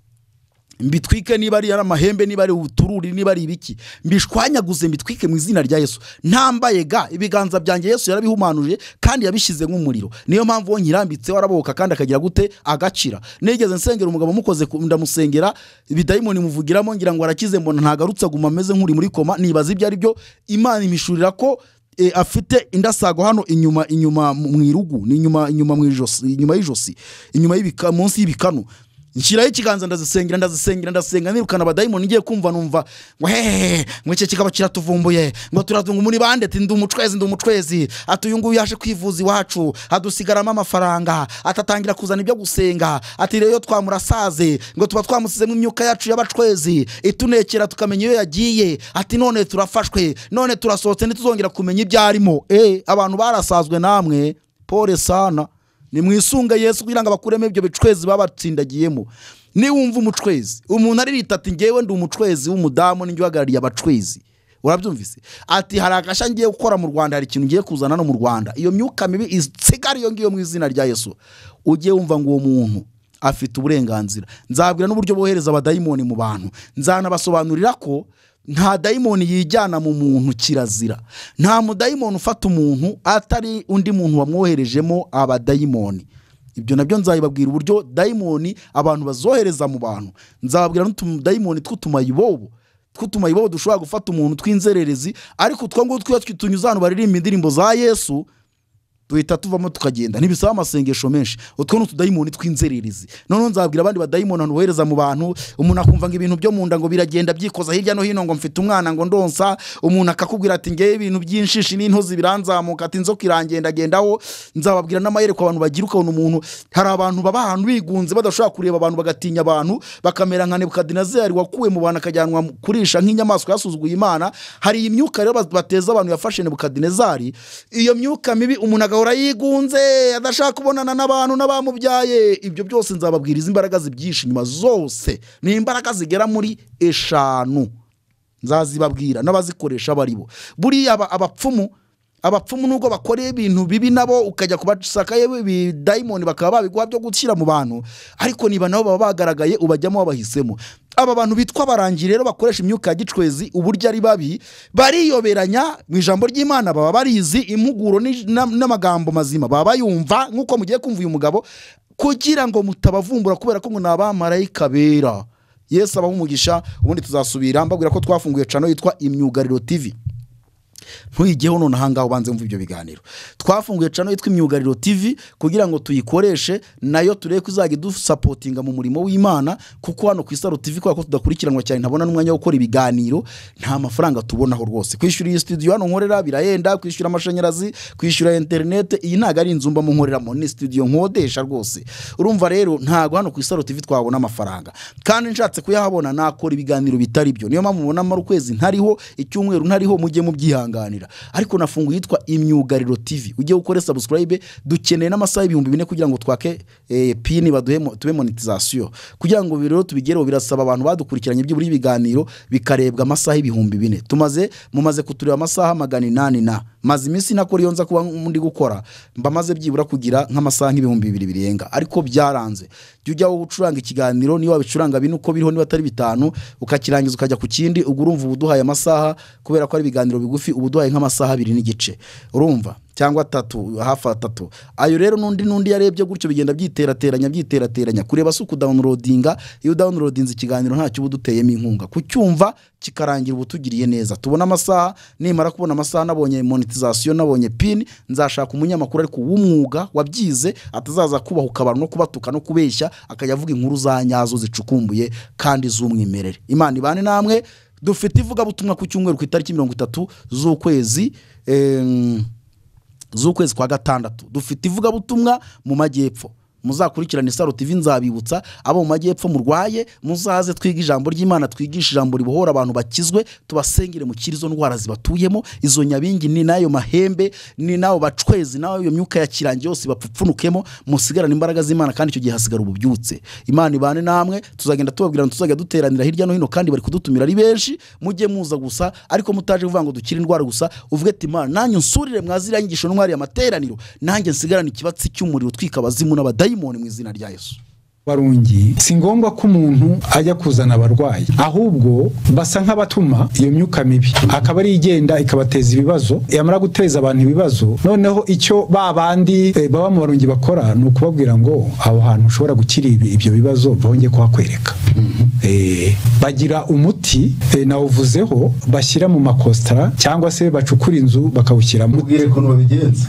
mbitwike niba ari amahembe niba ari utururi niba ari ibiki mbishwanyaguze mbitwike mu izina rya yesu ntambaye ga ibiganza byanjye yesu yarabihumanuje kandi yabishyize nk'umuriro niyo mpamvu uwo nyirambitseho arabohoka kandi akagira gute agakira nigeze nsengera umugabo mukoze ndamusengera ibidayimoni muvugiramo ngira ngo arakize mbona ntagarutse aguma ameze nk'uri muri koma nibaza ibyo ari byo imana imishurira ko eh, afite indasago hano inyuma inyuma mu irugu ni inyuma inyuma mu ijosi inyuma y'ijosi inyuma y'ibika munsi y'ibikanu nshyiraho ikiganza ndazisengera ndazisengera ndasenga nirukana abadayimoni ngiye kumva numva ngo hehehe ngo iki kikaba kiratuvumbuye ngo turavunga muri bande ati ndi umucwezi ndi umucwezi ati uyu nguyu yaje kwivuza iwacu adusigaramo amafaranga atatangira kuzana ibyo gusenga ati rero iyo twamurasaze ngo tuba twamusizemo imyuka yacu y'abacwezi itunekera tukamenya iyo yagiye ati none turafashwe none turasohotse ntituzongera kumenya ibyo arimo eee abantu barasazwe namwe pore sana nimwisunge yesu kugira ngo abakuremo ibyo bicwezi baba batsindagiyemo niwumva umucwezi umuntu aririta ati ngewe ndi umucwezi w'umudamu ninjye uhagarariye abacwezi urabyumvise ati hari agashya ngiye gukora mu rwanda hari ikintu ngiye kuzana no mu rwanda iyo myuka mibi isigara iyo ngiyo mu izina rya yesu ujye wumva ngo uwo muntu afite uburenganzira nzabwira n'uburyo bohereza abadayimoni mu bantu nzanabasobanurira ko nta dayimoni yijyana mu muntu kirazira nta mudayimoni ufata umuntu atari undi muntu wamwoherejemo abadayimoni ibyo nabyo nzabibabwira uburyo dayimoni abantu bazohereza mu bantu nzababwira n'utudayimoni tw'utumayibobo tw'utumayibobo dushobora gufata umuntu tw'inzererezi ariko utwo ngutwo iyo twitunyuze ahantu baririmba indirimbo za yesu duhita tuvamo tukagenda ntibisaba amasengesho menshi utwo ni utudayimoni tw'inzererezi noneho nzabwira abandi badayimoni ahantu bohereza mu bantu umuntu akumva ngo ibintu byo mu nda ngo biragenda byikoza hirya no hino ngo mfite umwana ngo ndonsa umuntu akakubwira ati ngewe ibintu by'inshishi n'intozi biranzamuka ati inzoka irangendagendaho nzababwira n'amayerekwa abantu bagira ukabona umuntu hari abantu baba ahantu bigunze badashobora kureba abantu bagatinya abantu bakamera nka nebukadinezeri wakuwe mu bantu akajyanwa mu- kurisha nk'inyamaswa yasuzuguye imana hari iyi myuka rero baz- bateza abantu yafashe nebukadinezari iyo myuka mibi umuntu agahora yigunze adashaka kubonana n'abantu n'abamubyaye ibyo byose nzababwira izi imbaraga zibyishe inyuma zose ni imbaraga zigera muri eshanu nzazibabwira n'abazikoresha baribo buriya aba- abapfumu abapfumu nubwo bakoreye ibintu bibi nabo ukajya kubashakayo ibidayimoni bakaba babiguha byo gushyira mu bantu ariko niba nabo baba bagaragaye ubajyamo wabahisemo aba bantu bitwa abarangi rero bakoresha imyuka ya gicwezi uburyo ari babi bariyoberanya mu ijambo ry'imana baba barizi impuguro ni- na- n'amagambo mazima baba bayumva nk'uko mugiye kumva uyu mugabo kugira ngo mutabavumbura kubera ko ngo ni abamarayika bera yesu abaha umugisha ubundi tuzasubira mbabwira ko twafunguye cano yitwa imyugariro tv ntuyijyeho none ahangaha ubanze wumva ibyo biganiro twafunguye cano yitwa imyugariro tv kugira ngo tuyikoreshe nayo turebe ko izajya idusapotinga mu murimo w'imana kuko hano ku isaro tv kubera ko tudakurikiranwa cyane ntabona n'umwanya wo gukora ibiganiro nta mafaranga tubonaho rwose kwishyura iyi studio hano nkorera birahenda kwishyura amashanyarazi kwishyura interinete iyi ntabwo ari inzu mbamo nkoreramo ni studio nkodesha rwose urumva rero ntabwo hano ku isaro tv twabona amafaranga kandi nshatse kuyahabona nakora ibiganiro bitari byo niyo mpamvu mubona mara ukwezi ntariho icyumweru ntariho mujye mubyihanganira ariko nafunguye yitwa imyugariro tv ujye ukore subscribe dukeneye n'amasaha ibihumbi bine kugira ngo twake eh, pini baduhe mo- tube monetizasiyo kugira ngo rero tubigereho birasaba abantu badukurikiranye by'uburi ibiganiro bikarebwa amasaha ibihumbi bine tumaze mumaze kutureba amasaha magana inani na maze iminsi nakora iyo nza kuba ndi gukora mba maze byibura kugira nk'amasaha nk'ibihumbi bibiri birenga ariko byaranze jya ujya wowe ucuranga ikiganiro niba wabicuranga bine uko biriho niba atari bitanu ukakirangiza ukajya ku kindi ubwo urumva uba uduhaye amasaha kubera ko ari ibiganiro bigufi uba uduhaye nk'amasaha abiri n'igice urumva cyangwa atatu hafi atatu ayo rero n'undi n'undi yarebye gutyo bigenda byiterateranya byiterateranya kureba si ukudawunirodinga iyo udawunirodinze ikiganiro ntacyo uba uduteyemo inkunga kucyumva kikarangira uba utugiriye neza tubona amasaha nimara kubona amasaha nabonye monetizasiyo nabonye pini nzashaka umunyamakuru ariko w'umwuga wabyize atazaza kubahuka abantu no kubatuka no kubeshya akajya avuga inkuru za nyazo zicukumbuye kandi z'umwimerere imana ibane namwe dufite ivugabutumwa ku cyumweru ku itariki mirongo itatu z'ukwezi em, z'ukwezi kwa gatandatu dufite ivugabutumwa mu majyepfo muzakurikirane isaro tv nzabibutsa abo mu majyepfo murwaye muzaze twige ijambo ry'imana twigishe ijambo ribohora abantu bakizwe tubasengere mukire izo ndwara zibatuyemo izo nyabingi ni n'ayo mahembe ni n'abo bacwezi n'ayo myuka ya kirangi yose bapfupfunukemo musigarane imbaraga z'imana kandi icyo gihe hasigara ububyutse imana ibane namwe tuzagenda tubabwira ngo tuzajya duteranira hirya no hino kandi bari kudutumira ari benshi mujye muza gusa ariko mutaje kuvuga ngo dukire indwara gusa uvuge ati imana nanjye unsurire mwaziriya nyigisho n'umwari amateraniro nanjye nsigarane ikibatsi cy'umuriro utwika abazimu n'abadayimoni mu izina rya yesu barungi si ngombwa ko umuntu ajya kuzana abarwayi ahubwo basa nk'abatuma iyo myuka mibi akaba ari igenda ikabateza ibibazo yamara guteza abantu ibibazo noneho icyo ba bandi eh, baba mu barungi bakora ni ukubabwira ngo aho hantu ushobora gukira ibi- ibyo bibazo bongeye kuhakwereka Eh, bagira umuti eh, nawuvuzeho bashyira mu makositara cyangwa se bacukura inzu bakawushyiramo mubwire ukuntu babigenza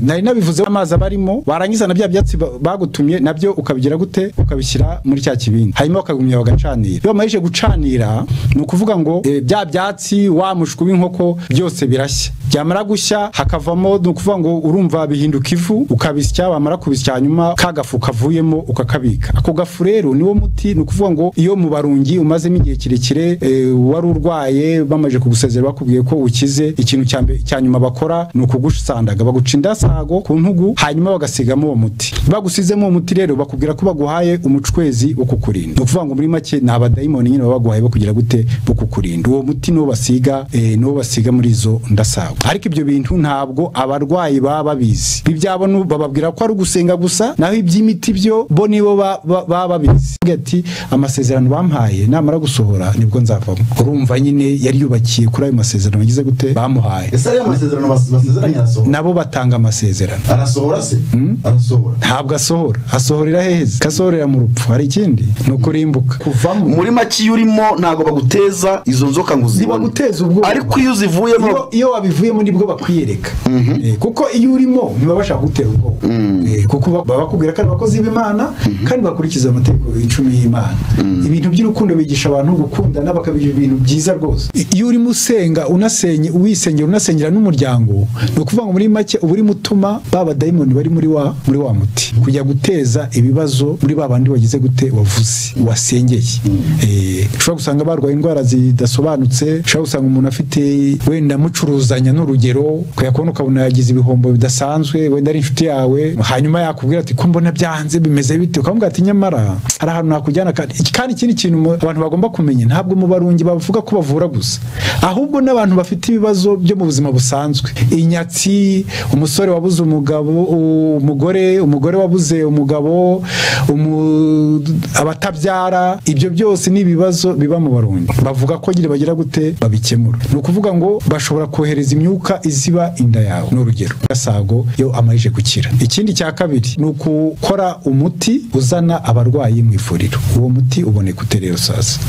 nari nabivuzeho amazi aba arimo warangiza na bya byatsi ba- bagutumye nabyo ukabigira gute ukabishyira muri cya kibindi hanyuma bakagumya bagacanira iyo bamarije gucanira ni ukuvuga ngo eh, bya byatsi wa mushwi w'inkoko byose birashya byamara gushya hakavamo ni ukuvuga ngo urumva bihinduka ivu ukabisya wamara kubisya hanyuma ka gafu kavuyemo ukakabika ako gafu rero niwo muti ni ukuvuga ngo iyo mu barungi umazemo igihe kirekire eh, wari urwaye bamaze kugusezera bakubwiye ko ukize ikintu cya mbe- cya nyuma bakora ni ukugusandaga baguca indasago ku ntugu hanyuma bagasigamo uwo muti bagusizemo uwo muti rero bakubwira ko baguhaye umucwezi wo kukurinda ni ukuvuga ngo muri make ni abadayimoni nyine baba baguhaye bakugira gute bo kukurinda uwo muti niwo basiga eh, niwo basiga muri izo ndasago ariko ibyo bintu ntabwo abarwayi baba babizi ibyabo nu- bababwira ko ari ugusenga gusa naho iby'imiti byo bo nibo ba- ba- baba babizi Avuga ati amasezerano bampaye namara gusohora nibwo nzavamo urumva nyine yari yubakiye kuri ayo masezerano bagize gute bamuhaye ese ariya masezerano bas- basezeranye arasohora nabo batanga amasezerano arasohora se arasohora ntabwo asohora asohorera heza kasohorera mu rupfu hari ikindi ni ukurimbuka kuvamo muri make iyo urimo ntabwo baguteza izo nzoka ngo uzibone ubwoba ariko iyo uzivuyemo Iyo- iyo wabivuyemo nibwo bakwiyereka Eh, kuko iyo urimo ntibabasha kugutera ubwoba Eh, kuko ba- baba bakubwira ko ari abakozi b'imana kandi bakurikiza amategeko y'icumi y'imana ibintu by'urukundo bigisha abantu gukundana bakabigira ibintu byiza rwose I- iyo urimo usenga unasenye uwisengera unasengera n'umuryango ni ukuvuga ngo muri make uba urimo utuma ba badayimoni bari muri wa muri wa muti kujya guteza ibibazo muri ba bandi wagize gute wavuze wasengeye Eh, ushobora gusanga barwaye indwara zidasobanutse ushobora gusanga umuntu afite wenda mucuruzanya n'urugero kujya kubona ukabona yagize ibihombo bidasanzwe wenda ari inshuti yawe hanyuma yakubwira ati ko mbona byanze bimeze bite ukamubwira ati nyamara hari ahantu nakujyana kandi kandi ikindi kintu mu- abantu bagomba kumenya ntabwo mu barungi bavuga ko bavura gusa ahubwo n'abantu bafite ibibazo byo mu buzima busanzwe inyatsi umusore wabuze umugabo u- umugore umugore wabuze umugabo umu- abatabyara ibyo byose ni ibibazo biba mu barungi bavuga ko nyine bagira gute babikemura ni ukuvuga ngo bashobora kohereza imyuka iziba inda yawe ni urugero gasago iyo amajije gukira ikindi cya kabiri ni ukukora umuti uzana abarwayi mu ivuriro uwo muti uboneka ute rero sasa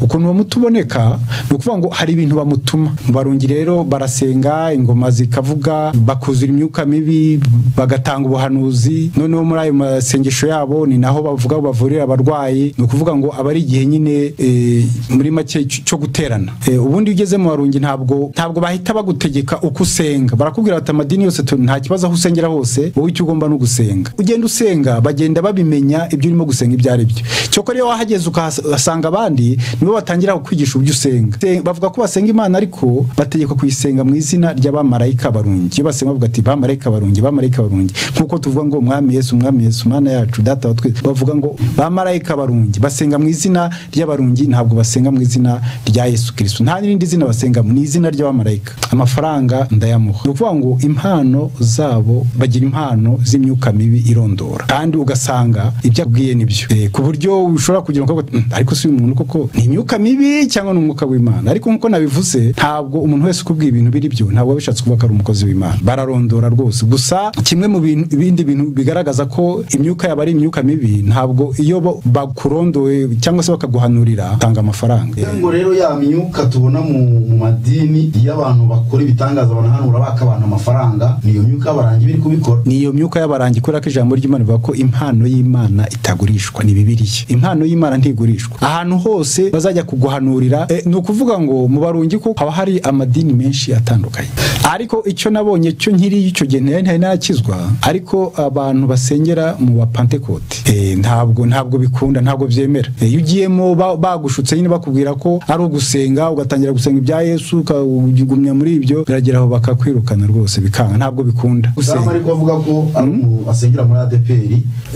ukuntu uwo muti uboneka ni ukuvuga ngo hari ibintu bamutuma mu barungi rero barasenga ingoma zikavuga bakuzura imyuka mibi bagatanga ubuhanuzi noneho muri ayo masengesho yabo ni naho bavuga bavurira abarwayi ni ukuvuga ngo aba ari igihe nyine eh, muri make cy- cyo guterana Eh, ubundi iyo ugeze mu barungi ntabwo ntabwo bahita bagutegeka uko usenga barakubwira bati amadini yose tu- nta kibazo aho usengera hose wowe icyo ugomba ni ugusenga ugenda usenga bagenda babimenya ibyo urimo gusenga ibyo ari byo cyokora iyo wahageze ukahasanga abandi nibo batangira kukwigisha ibyo usenga Se- bavuga ko basenga imana ariko bategekwa kuyisenga mu izina ry'abamarayika barungi iyo basenga bavuga ati bamarayika barungi bamarayika barungi nk'uko tuvuga ngo umwami yesu umwami yesu mana yacu data wa twese bavuga ngo bamarayika barungi basenga mu izina ry'abarungi ntabwo basenga mu izina rya yesu kirisitu nta n'irindi zina basenga mu izina ry'abamarayika amafaranga ndayamuha ni ukuvuga ngo impano zabo bagira impano z'imyuka mibi irondora kandi ugasanga ibyo akubwiye ni byo Eh, ku buryo ushobora kugira ngo "Mm, ariko si uyu muntu koko ni imyuka mibi cyangwa ni umwuka w'imana ariko nk'uko nabivuze ntabwo umuntu wese ukubwiye ibintu biri byo ntabwo aba bishatse kuvuga ko ari umukozi w'imana bararondora rwose gusa kimwe mu bintu- bindi bintu bigaragaza ko imyuka yaba ari imyuka mibi ntabwo iyo ba- bakurondoye cyangwa se bakaguhanurira utanga amafaranga Eh, ngo rero ya myuka tubona mu mu madini iyo abantu bakora ibitangaza banahanura baka abantu amafaranga niyo myuka y'abarangi biri kubikora ni iyo myuka y'abarangi kubera ko ijambo ry'imana rivuga ko impano y'imana itagurishwa ni bibiliya impano y'imana ntigurishwa ahantu hose bazajya kuguhanurira Eh, ni ukuvuga ngo mu barungi ko haba hari amadini menshi atandukanye ariko icyo nabonye cyo nkiriyo icyo gihe ntari ntari narakizwa ariko abantu basengera mu bapantekote Eh, ntabwo ntabwo bikunda ntabwo byemera Eh, iyo ugiyemo ba- bagushutse nyine bakubwira ko ari ugusenga ugatangira gusenga ibya yesu ukagumya muri ibyo biragera aho bakakwirukana rwose bikanga ntabwo bikunda Usanzwe ariko avuga ko ari umuntu asengera muri ADPR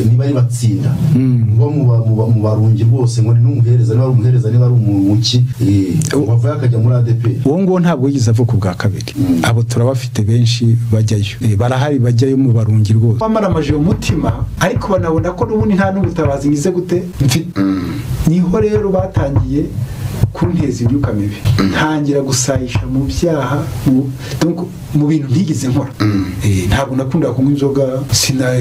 niba ari batsinda ngo mu ba- mu ba- mu barungi rwose ngo ni n'umuhereza niba ari umuhereza niba ari umuki wavuye akajya muri ADPR uwo nguwo ntabwo yigeze avuka ubwa kabiri abo turabafite benshi bajyayo Eh, barahari bajyayo mu barungi rwose bamaramaje uwo mutima ariko banabona ko n'ubundi nta n'ubutabazi ngize gute mfite niho rero batangiye kunteza imyuka mibi ntangira gusayisha mu byaha mu- donc mu bintu ntigeze nkora Eh, ntabwo nakundaga kunywa inzoga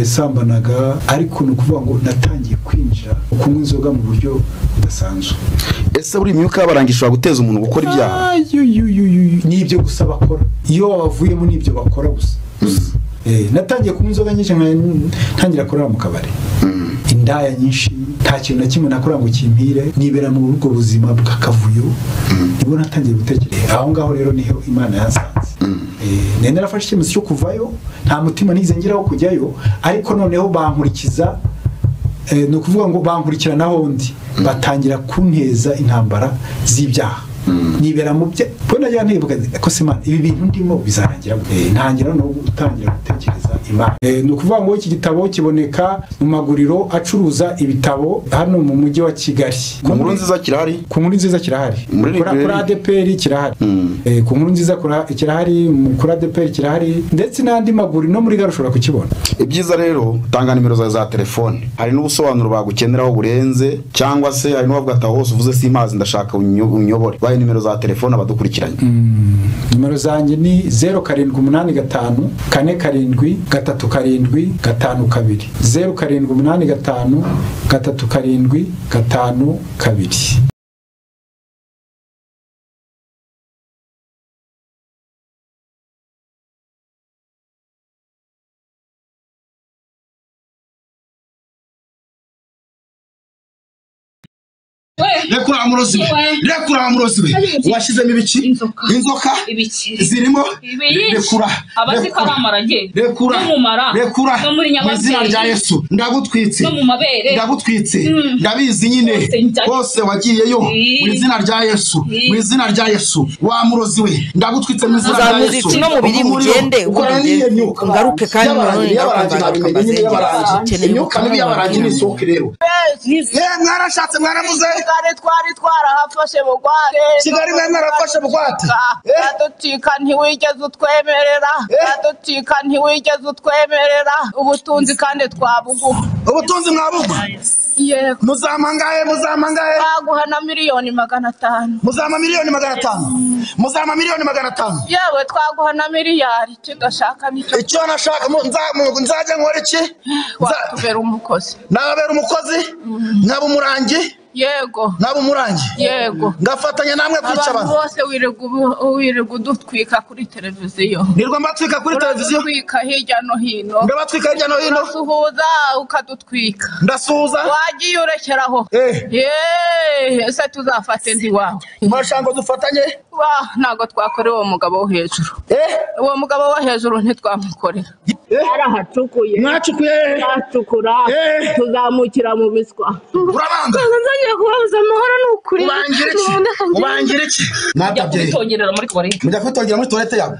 sinasambanaga ariko ni ukuvuga ngo natangiye kwinjira kunywa inzoga mu buryo budasanzwe ese buri imyuka y'abarangi ishobora guteza umuntu gukora ibyaha Ah, yu, yu, yu, yu, yu. ni ibyo gusa bakora iyo wabavuyemo ni ibyo bakora gusa Eh, natangiye kunywa inzoga nyinshi nka- ntangira kurara mu kabari indaya nyinshi nta kintu na kimwe nakora ngo kimpire nibera mu ubwo buzima bw'akavuyo nibwo natangiye gutekereza aho ngaho rero niho imana yansanze Eh, nari narafashe icyemezo cyo kuvayo nta mutima nigeze ngeraho kujyayo ariko noneho bankurikiza eh, ni ukuvuga ngo bankurikirana ahondi batangira kunteza intambara z'ibyaha nibera mu bya bo najya ntibuka ko se imana ibi bintu ndimo bizarangira gute? Eh, ntangira no gutangira gutekereza imana Eh, ni ukuvuga ngo iki gitabo kiboneka mu maguriro acuruza ibitabo hano mu mujyi wa kigali ku nkuru nziza kirahari ku nkuru nziza kirahari Muri Kuri- librairie. kuri adeperi kirahari Eh, ku nkuru nziza kura- kirahari mu- kuri adeperi kirahari ndetse n'andi maguriro no muri gare ushobora kukibona ibyiza rero tanga nimero zawe za telefone hari n'ubusobanuro bagukeneraho burenze cyangwa se hari n'uwavuga ati aho hose uvuze si imazi ndashaka unyo- unyobore bahe nimero za telefone abadukurikiranye nimero zanjye ni zeru karindwi umunani gatanu kane karindwi gatatu karindwi gatanu kabiri zeru karindwi umunani gatanu gatatu karindwi gatanu kabiri rekura amurozi we rekura amurozi we washyizemo ibiki inzoka zirimo rekura abazi ko ari amarage rekura n'umumara rekura no muri mu izina nyababyeyi rya yesu ndagutwitse no mu mabere ndagutwitse Mm. ndabizi nyine njya- hose wagiyeyo Ii. mu izina rya yesu Ii. mu izina rya yesu wa murozi we ndagutwitse mu izina rya uzamuza yesu iki no mubiri Umuriro, mugende ukorana n'iyo myuka. ngaruke kandi nanone Y'abarangi, y'abarangi, nabimenye, nyine y'abarangi. imyuka mibi y'abarangi ni isoko rero mwarashatse mwaravuze. kigali twari twarahafashe bugwate Kigali mwari mwarafashe bugwate. uraducika ntiwigeze utwemerera uraducika ntiwigeze utwemerera ubutunzi kandi twabuguha ubutunzi mwabuguha yego muzamangahe muzamangahe twaguha na miliyoni magana atanu muzama miliyoni magana atanu muzama miliyoni magana atanu yewe twaguha na miliyari icyo udashaka nicyo icyo nashaka mu- nza- mu- nzajya nkora iki watubera umukozi nababera umukozi nkaba umurangi yego nkaba umurangi yego ngafatanya namwe kwica abantu abantu bose wirirwa ubu- wirirwa udutwika kuri televiziyo nirwa mbatwika kuri televiziyo uradutwika hirya no hino Ndabatwika hirya no hino. urasuhuza ukadutwika ndasuhuza wagiye urekeraho Yeee, ese tuzafate ndi wawe murashaka ngo dufatanye ntabwo twakorera uwo mugabo wo hejuru uwo mugabo wo hejuru ntitwamukorera Yarahacukuye. Mwacukuye. Twacukura. Eh. Tuzamukira mu miswa. Urabanga. Nzongeye kubabuza amahoro ni ukuri. ubangira iki Nubunda kangira. ubangira iki mwatabyeyi mujya kubitongerera muri tuwarete yabo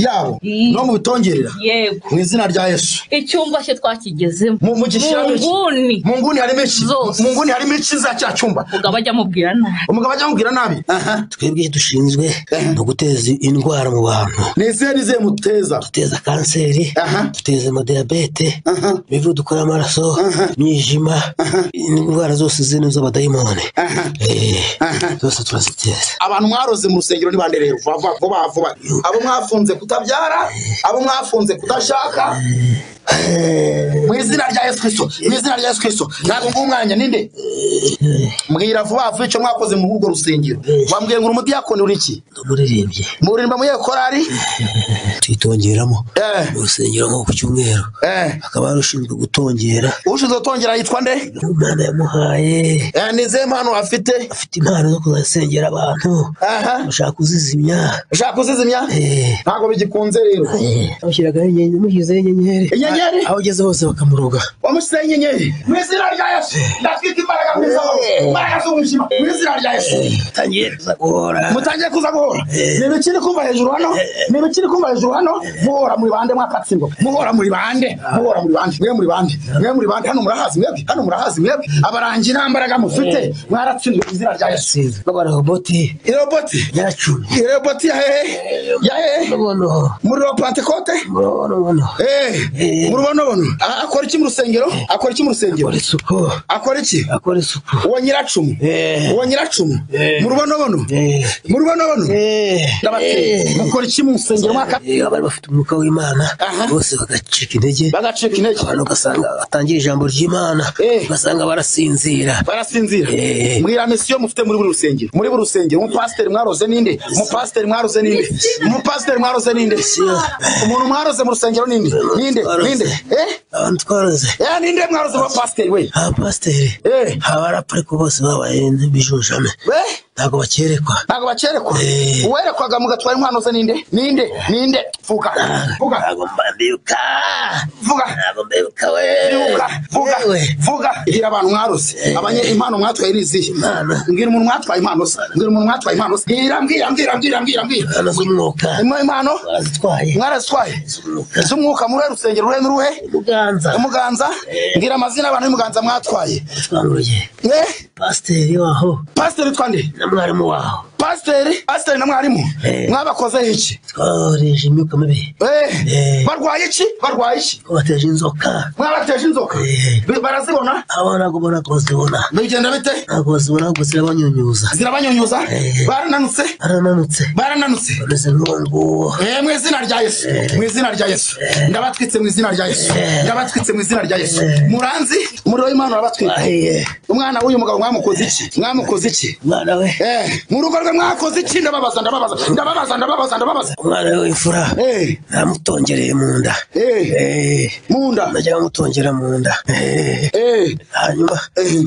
yabo no mubitongerera yego mu izina rya yesu icyumba cye twakigezemo mu gishyiramo iki? nguni mu nguni harimo iki mu nguni harimo iki za cya cyumba umugabo ajya amubwira nabi umugabo ajya amubwira nabi twebwe dushinzwe no guteza indwara mu bantu nizihe nizihe muteza duteza kanseri duteza amadiyabete imivuduko dukora amaraso imyijima indwara zose zino z'abadayimoni Eh, zose turaziteza abantu mwaroze mu rusengero ntibandereye vuba vuba vuba vuba abo mwafunze kutabyara abo mwafunze kudashaka mu izina rya yesu kirisito mu izina rya yesu kirisito ntabwo nguha umwanya ninde mbwira vuba vuba icyo mwakoze muri urwo rusengero wambwiye ngo uri umudiyakoni uri iki muririmbye muririmba mu yekorari tuyitongeramo mu rusengero nko ku cyumweru hakaba hari ushinzwe gutongera ushinzwe gutongera yitwa nde imana yamuhaye ni izihe mpano afite afite impano zo kuzasengera abantu ushaka kuzizimya ushaka kuzizimya ntabwo bigikunze rero amushyiragaho inyenyeri amushyizeho inyenyeri Inyenyeri? aho ugeze hose bakamuroga wamushyizeho inyenyeri mu izina rya yesu ndatwika imbaraga mu izina imbaraga z'umwijima mu izina rya yesu tangiye kuza guhora mutangiye kuza guhora ni ibiki iri kumva hejuru hano ni ibiki iri kumva hejuru hano muhora muri bande mwakatsindwa muhora muri bande muhora muri bande mwe muri bande mwe muri bande hano murahazi mwebwe hano murahazi mwebwe abarangi nta mbaraga mufite mwaratsinzwe mu izina rya yesu bagwa roboti iroboti yaracumi iroboti ya hehe ya hehe muri ropantekote murubonobono Eh, mu rubonobono A- akora iki mu rusengero akora iki mu rusengero akora isuku akora iki akora isuku uwo nyiracumu uwo nyiracumu mu rubonobono mu rubonobono ndabateye akora iki mu rusengero mwaka iyo bari bafite umwuka w'imana bose bagacika intege bagacika intege abantu ugasanga batangira ijambo ry'imana ugasanga barasinzira barasinzira Eh. mwira misiyo mufite muri buri rusengero muri buri rusengero umupasiteri mwaroze ninde umupasiteri mwaroze ninde umupasiteri mwaroze ninde umuntu mwaroze mu rusengero ninde ninde ninde eh abantu twaraze eh ninde mwaroze mu pasiteri we abapasiteri abarapuriko bose babaye bijujame we ntabwo bakerekwa ntabwo bakerekwa uwerekwaga mugatwara inkwano ze ninde ninde ninde vuga vuga mbibuka vuga ntabwo mbibuka we Vuga, vuga vuga gira abantu mwaroze abanye impano mwatwaye ni izihe mbwira umuntu mwatwaye impano se mbwira umuntu mwatwaye impano se mbwira mbwira mbwira mbwira mbwira mbwira impano z'umwuka imwe impano barazitwaye mwarazitwaye z'umwuka muri rusengero uruhe n'uruhe muganza umuganza mbwira amazina y'abantu y'umuganza mwatwaye twanguruye eh pasiteri waho pasiteri witwa nde na mwarimu waho pasiteri pasiteri na mwarimu mwabakozeho iki twareje imyuka mibi eh barwaye iki barwaye iki ko bateje inzoka mwabateje inzoka barazibona abo ntabwo ubona ko bazibona bigenda bite ntabwo bazibona ahubwo zirabanyunyuza zirabanyunyuza barananutse barananutse barananutse bameze nk'uwo nguwo Eh, mu izina rya yesu mu izina rya yesu ndabatwitse mu izina rya yesu ndabatwitse mu izina rya yesu muranzi umuriro w'imana urabatwitse umwana w'uyu mugabo mwamukoze iki mwamukoze iki umwana we Eh, mu rugo rwe mwakoze iki ndababaza ndababaza ndababaza ndababaza ndababaza umwana we w'imfura namutongereye mu nda mu nda najya bamutongera mu nda Eh. hanyuma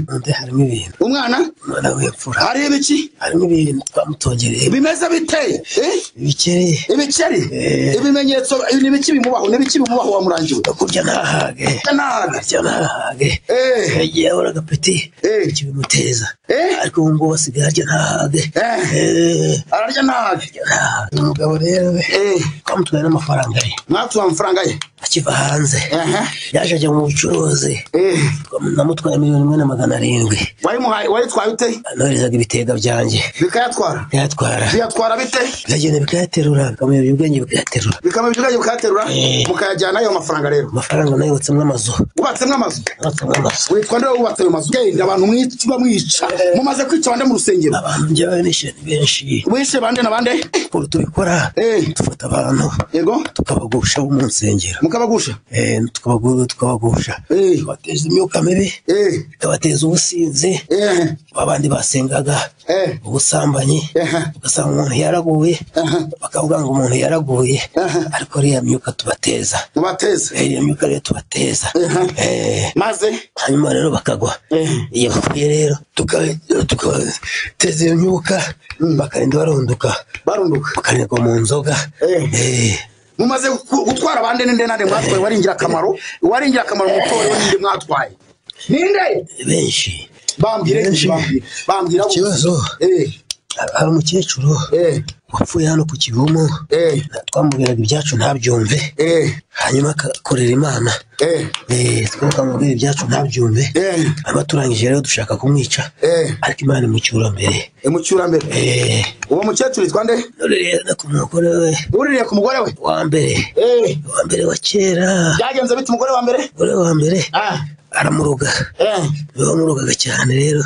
mu nda harimo ibintu umwana umwana w'imfura hari ibiki harimo ibintu twamutongereye bimeze bite Eh, ibikereye ibikeri ibimenyetso ni biki bimubaho ni biki bimubaho wamurangiwe kurya ntahage nahaga kurya ntahage yagiye ahora agapeti bityo bimuteza ariko ubu ngubu asigaye arya ntahage Eh. ararya nahaga uyu mugabo rero we twamutwaye n'amafaranga ye mwatuye amafaranga ye akiva hanze yaje ajya mu bucuruzi namutwaye miliyoni imwe na magana arindwi wayimuhaye wayitwaye ute anoherezaga ibitega byanjye bikayatwara bikayatwara biyatwara bite bikagenda bikayaterura bikamuyobya ubwenge bikayaterura bikaba ibyuganye bukayaterura mukayajyana ayo mafaranga rero amafaranga nayo yubatsemo amazu wubatsemo amazu yubatsemo amazu witwa nde wubatse ayo mazu genda abantu mwica mwica mumaze kwica bande mu rusengero abantu njyewe nishyura ni benshi wishe bande na bande ukuntu tubikora dufata abantu yego tukabagusha bo mu nsengero mukabagusha Eh, tukabagura tukabagusha tubateza imyuka mibi tukabateza ubusinzi abandi basengaga ubusambanyi ugasanga umuntu yaraguye bakavuga ngo umuntu yaraguye ariko ariya myuka tubateza mubateze Eh, iriya myuka rero tubateza Eh, maze hanyuma rero bakagwa iyo bapfuye rero tuka- tukabateza iyo myuka bakagenda barunduka barunduka bakanigwa mu nzoga Eh. mumaze gu- gutwara bande ninde nande mwatwaye wari ingirakamaro wari ingirakamaro mu itorero ninde mwatwaye ninde benshi bambwire Benshi. bambwire bambwira ikibazo hari umukecuru wapfuye hano ku kivumu twamubwiraga ibyacu ntabyumve hanyuma akakorera imana Eh, twebwe twamubwira ibyacu ntabyumve hanyuma turangije rero dushaka kumwica ariko imana imucyura mbere imucyurambere uwo mukecuru yitwa nde ku mugore we uririye ku mugore we wa mbere wa mbere wa kera byagenze bite umugore wa mbere umugore wa mbere aramuruga niwe wamurugaga cyane rero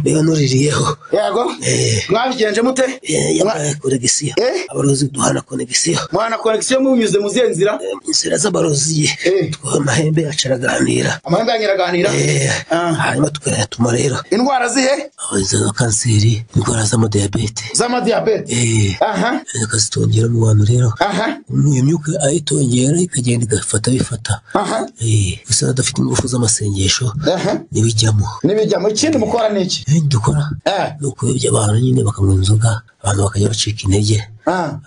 niwe nuririyeho yego mwabigenje mute yambaye konegisiyo abarozi duhana konegisiyo mwana konegisiyo munyuze mu zihe nzira inzira z'abarozi twoha amahembe yacu araganira amahembe yanyu araganira hanyuma tukayatuma rero indwara zihe abarozi za kanseri indwara z'amadiyabete z'amadiyabete aha akazitongeramo abantu rero iyo myuka ayitongera ikagenda igafata bifata Eh, gusa adafite ingufu z'amasengesho ntibijyamo n'ibijyamo ikindi mukora ni iki ibindi dukora ni ukuyobya abantu nyine bakanywa inzoga abantu bakajya bacika intege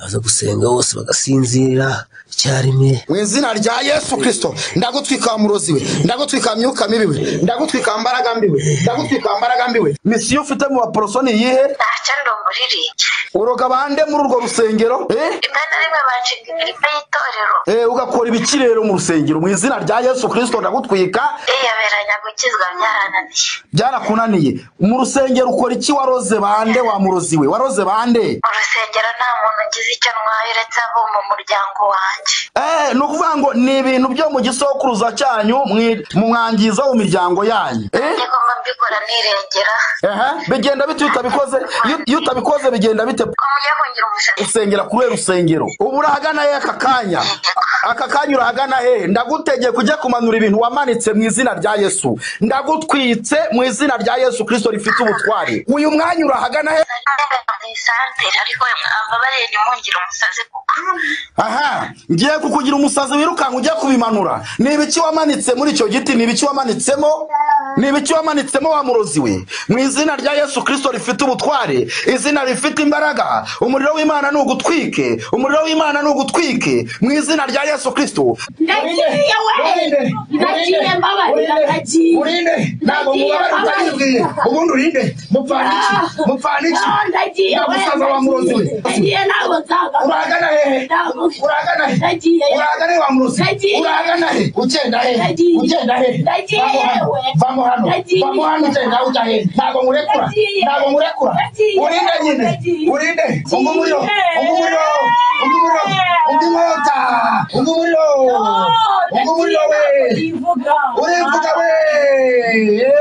baza gusenga bose bagasinzira icyarimwe mu izina rya yesu kirisito ndagutwika murozi we ndagutwika myuka mibi we ndagutwika mbaraga mbi we ndagutwika mbaraga mbi we misiyo ufite mu baporoso ni iyihe ntacyo ndongoriri uroga bande muri urwo rusengero eh? rimwe na rimwe bacika imirimo y'itorero Eh, ugakora ibikirero mu rusengero mu izina rya yesu kirisito ndagutwika yiyoberanya gukizwa byarananiye byarakunaniye mu rusengero ukora iki waroze bande wa murozi we waroze bande mu rusengero nta muntu ugize icyo ntwaye uretse abo mu muryango wanjye Eh, ni ukuvuga ngo ni ibintu byo mu gisokuruza cyanyu mwi- mumwangiza mu miryango yanyu Eh? ngomba mbikora nirengera Aha, bigenda bite iyo utabikoze Iyo- iyo utabikoze bigenda bite usengera kuri we rusengero ubu urahagana he aka kanya aka kanya urahagana hehe ndagutegeka ujye kumanura ibintu wamanitse mu izina rya yesu ndagutwitse mu izina rya yesu kirisito rifite ubutwari uyu mwanya urahagana he mu isantere ariko mwaba barenge mungire umusazi kuko aha ngiye kukugira umusazi wirukanka ujye kubimanura ni ibiki wamanitse muri icyo giti ni ibiki wamanitsemo ni ibiki wamanitsemo wa murozi we mu izina rya yesu kirisito rifite ubutware izina rifite imbaraga umuriro w'imana ni ugutwike umuriro w'imana ni ugutwike mu izina rya yesu kirisito Nagiye we! Nagiye mbabarira, nagiye. ntabwo Nagiye mubabara utazibwiye mbabarira. ubundi urinde mupfana iki mupfana iki Ah, nagiye nta we, musaza wa murozi we nagiye ntabwo nzagaruka. uragana hehe Ntabwo- uragana hehe Nagiye. uragana hehe wa murozi Nagiye. uragana hehe ugenda hehe Nagiye. ugenda hehe Nagiye Vamo hano. we. vamo hano Nagiye. vamo hano ugenda ujya hehe ntabwo murekura Nagiye. ntabwo murekura Nagiye. urinde nyine Nagiye. urinde umva Nagiye. umuriro umva umuriro umva umuriro umva inkota umva umuriro umva umuriro we urivuga we Yeee.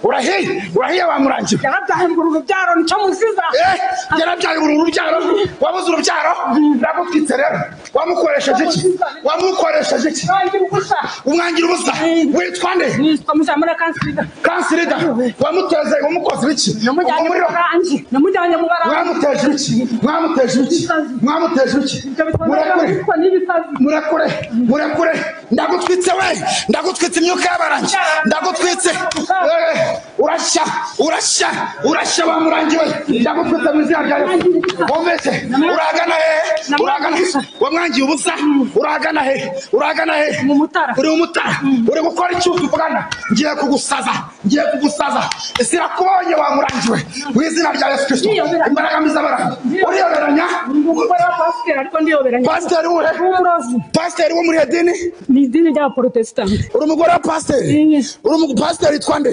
urahiye urahiye bamurangira yarabyaye urwo rubyaro nicyo muziza yarabyaye uru rubyaro wabuze urubyaro ndagutwitse rero wamukoresheje iki wamukoresheje iki umwangira ubusa witwa nde nitwa muzamura kansirida kansirida wamuteze wamukoze ibiki namujyanye mu baranje namujyanye mu baranje mwamuteje ibiki mwamuteje ibiki mwamuteje ibiki murakure murakure murakure ndagutwitse we ndagutwitse imyuka y'abarangi ndagutwitse Eh, urashya urashya urashya bamurangi we ndagutwitse mu izina rya yesu wumvise uragana he uragana he wamwangiye ubusa uragana he uragana he uri umutara uri gukora icyo utuvugana ngiye kugusaza ngiye kugusaza isi irakubonye wamurangiwe mu izina rya yesu kirisito imbaraga mbi z'abarangi uriyoberanya pasiteri wuhe pasiteri wo muri edini ni idini ry'abaporotesitanti uri umugore wa pasiteri uri umupasiteri witwa nde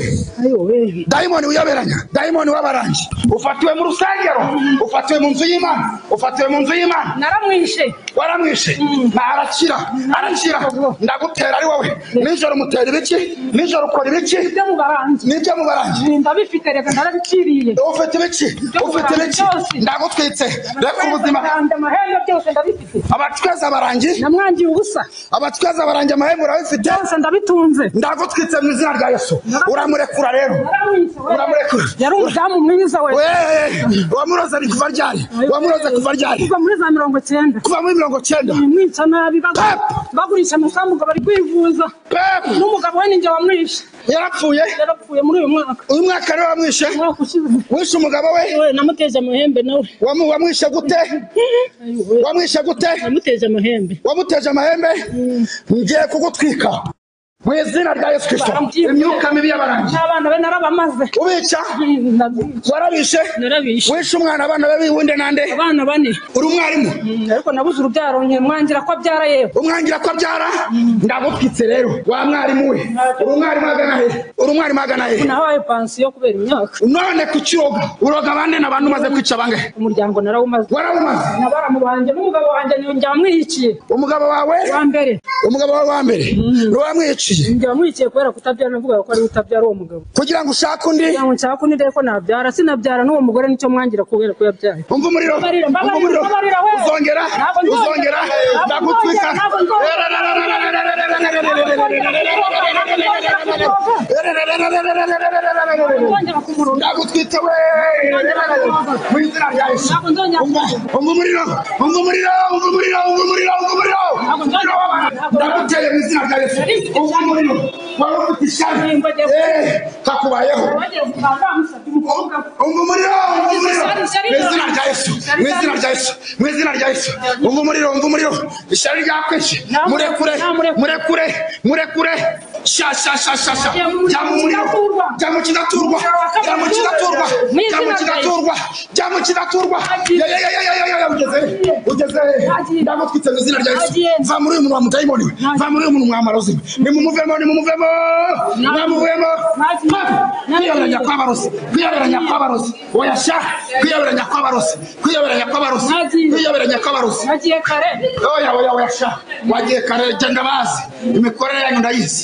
dayimoni wiyoberanya dayimoni w'abarangi ufatiwe mu rusengero ufatiwe mu nzu y'imana ufatiwe mu nzu y'imana naramwishe waramwishe nta arakira arakira ndagutera ari wowe nijoro umutera ibiki nijoro ukora ibiki ibyo mu baranje nibyo mu baranje ndabifite reka ndarabiciriye ufite ibiki ufite ibiki ndagutwitse reka ubuzima amahembe byose ndabifite abatweza abarangi namwangiye ubusa abatweza abarangi amahembe urabifite byose ndabitunze ndagutwitse mu izina rya yesu uramurekura rero uramurekura yari umudamu mwiza we wamuroze ari kuva ryari wamuroze kuva ryari kuva muri za mirongo cyenda kuva muri mirongo cyenda mwica nabi bagu- bagurisha amasambu ngo bari kwivuza n'umugabo we ninjye wamwishe yarapfuye yarapfuye muri uyu mwaka uyu mwaka rero wamwishe wishe umugabo we namuteje amahembe nawe Wamu- wamwishe gute wamwishe gute namuteje amahembe wamuteje amahembe ngiye kugutwika mu izina rya yesu kirisito imyuka mibi y'abarangi n'abana be narabamaze ubica warabishe wishe umwana abana be biwunde nande abana bane uri umwarimu ariko nabuze urubyaro nyine mwangira ko abyara yewe umwangira ko abyara ndagupfitse rero wa mwarimu we uri umwarimu agana he uri umwarimu agana he nahawe pansiyo kubera imyaka none kuki uroga uroga abandi ni abantu umaze kwica bangahe umuryango narawumaze warawumaze na baramu banjye n'umugabo wanjye njya wamwihikiye umugabo wawe wa mbere umugabo wawe wa mbere ni uwamwiciye njya wamwihikiye kubera kutabyara navuga ko ari we utabyara uwo mugabo kugira ngo ushake undi kugira ngo nshake undi ndebe ko nabyara sinabyara n'uwo mugore nicyo mwangira kubera ko yabyaye umva umuriro Mbabarira, umva mbabarira, umuriro mbabarira, we. uzongera Ntabwo nzongera, uzongera ntabwo ndagutwika nzongera, ntabwo nzongera. ndagutwika we mu izina rya yesu umva umva umuriro umva umuriro umva umuriro umva umuriro umva umuriro ndaguteye mu izina rya yesu umva umuriro wari ufite ishyari Eh, kakubayeho umva umuriro umva umuriro mu izina rya yesu mu izina rya yesu mu izina rya yesu umva umuriro umva umuriro ishyari ryakwishe murekure murekure murekure sha sha sha sha sha jya mu muriro jya mu kidaturwa jya mu kidaturwa jya mu kidaturwa jya mu kidaturwa ya ya ya ya ya ya ya ugeze he? ugeze he? ndamutwitse mu izina rya yesu va muri uyu muntu wa mudayimoni we va muri uyu muntu mwamara uzima nimumuvemo nimumuvemo mwamuvemo kwiyoberanya kw'abarozi kwiyoberanya kw'abarozi oya sha kwiyoberanya kw'abarozi kwiyoberanya kw'abarozi kwiyoberanya kw'abarozi nagiye kare oya oya oya sha wagiye kare genda bazi imikorere yanyu ndayizi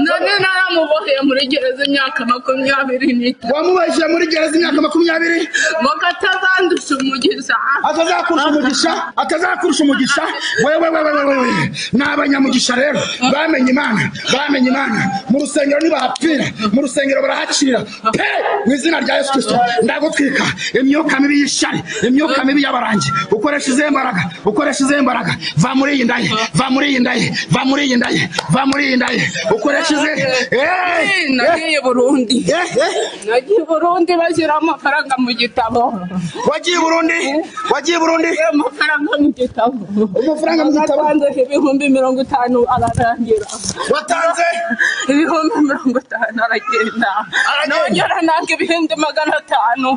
none naramuboheye muri gereza imyaka makumyabiri n'itanu wamubajije muri gereza imyaka makumyabiri ngo atazandusha umugisha atazakurusha umugisha atazakurusha umugisha wewe wewe wewe wewe ni abanyamugisha rero bamenye imana bamenye imana mu rusengero ntibahapfira mu rusengero barahacira pe mu izina rya yesu kirisito ndagutwika imyuka mibi y'ishyari imyuka mibi y'abarangi ukoresha izihe mbaraga ukoresha izihe mbaraga va muri iyi ndaye va muri iyi ndaye va muri iyi ndaye va muri iyi ndaye ukoresha izihe nagiye i burundi nagiye i burundi bashyiraho amafaranga mu gitabo wagiye i burundi wagiye i burundi amafaranga mu gitabo amafaranga mu gitabo natanze ibihumbi mirongo itanu ararangira watanze ibihumbi mirongo itanu aragenda nongera nanga ibihumbi magana atanu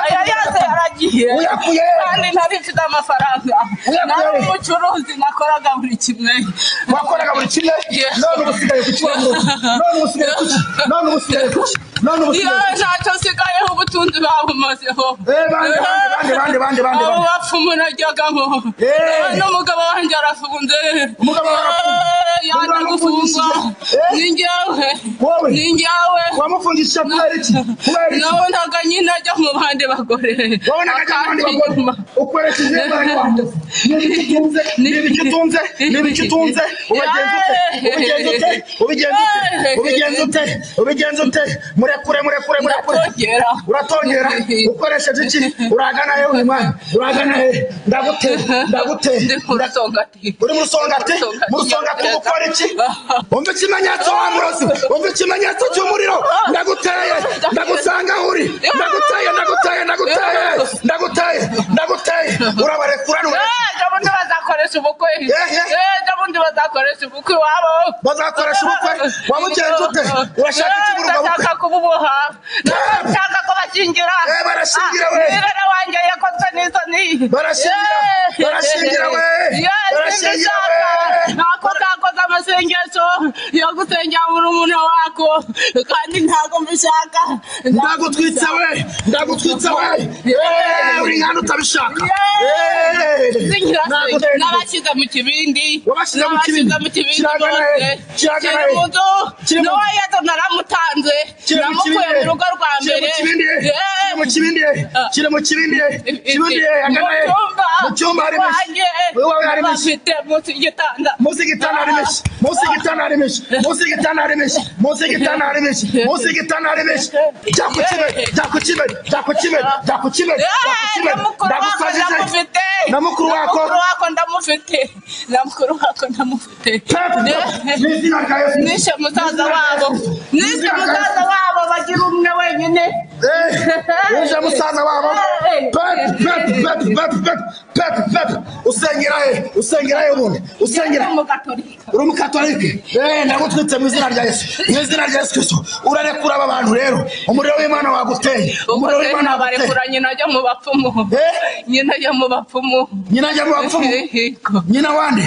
aya yose yaragiye Uyakuye. kandi ntari mfite amafaranga Uyakuye. nari umucuruzi nakoraga buri kimwe wakoraga buri kimwe none ubu usigaye ku kibazo none ubu usigaye ku ki none ubu usigaye ku ki none ubu iyo usigaye ku ki ntacyo nsigayeho ubutunzi babumazeho bande, bande, bande, bande, bande, abo bande. bapfumu najyagamo n'umugabo wanjye arafunze Umugabo wawe arafunze. Eh, yaje gufungwa Eh. ni njyewe Wowe. ni njyewe wamufungishije kubera iki kubera iki nawe ntabwo nyine ajya mu bandi bagore wowe n'akajya abandi bagore Akanyuma. ukoresheje imbaraga wanjye ni ibiki utunze ni ibiki utunze ni ibiki utunze ubigenza ute ubigenza ute ubigenza ute ubigenza ute murekure murekure murekure Uratongera. uratongera ukoresheje iki uragana he uyu mwana uragana he ndaguteye ndaguteye Ndi ku rusongati. uri mu rusongati mu rusongati uri gukora iki umva ikimenyetso wa murozi umva ikimenyetso cy'umuriro ndaguteye ndagusanga aho uri ndaguteye ndaguteye ndaguteye ndaguteye ndaguteye urabarekura nure Eh, ubundi bazakoresha ubukwe Eh, ubundi bazakoresha ubukwe iwabo bazakoresha ubukwe waba ugenza ute urashaka iki muri ubwo bukwe ndashaka kububoha ndashaka ko bashyingira Eh, barashingira we. mwirere wanjye yakozwe n'isoni Barashingira, Eh, barashingira we. Ye, Barashingira sinzi nshaka. we. nako ntakoze amasengesho yo gusengera murumuna wako kandi ntabwo mbishaka ndagutwitse we ndagutwitse we Eh, uri nkana utabishaka Ntabwo utenda. n'abashyize mu kibindi Wabashyize mu kibindi. N'abashyize mu kibindi Kiragana he? bose Kiragana kiri mu he? nzu Kiri mu- n'uwo yezu naramutanze kiri mu namukuye kibindi mu rugo rwa kiri mbere mu kibindi kiri mu kibindi kiri mu kibindi kibindi agana he? mu cyumba hari wanjye imishyi iwawe hari imishyi bafite munsi y'igitanda munsi y'igitanda hari imishyi munsi y'igitanda hari imishyi munsi y'igitanda hari imishyi munsi y'igitanda hari imishyi munsi y'igitanda hari imishyi jya ku kibero jya ku kibero jya ku kibero jya ku kibero jya ku Eh, na kibero mukuru wako ndamufite ndagusajije na mukuru wako mukuru wako ndamufite na mukuru wako ndamufite Pepe, mu izina rya Yesu. nishe musaza wabo nishe Mu izina rya musaza wabo bagira umwe wenyine uje musaza wabo Eh, eh. pepe pepe pepe pepe pepe pepe usengera he usengerayo ubundi usengera uri umukatorike eee ndagutwitse mu izina rya yesu mu izina rya yesu kristo urarekura aba bantu rero umuriro w'imana waguteye umuriro w'imana barekura nyina ajya mu bapfumu nyina ajya mu bapfumu nyina ajya mu bapfumu nyina wande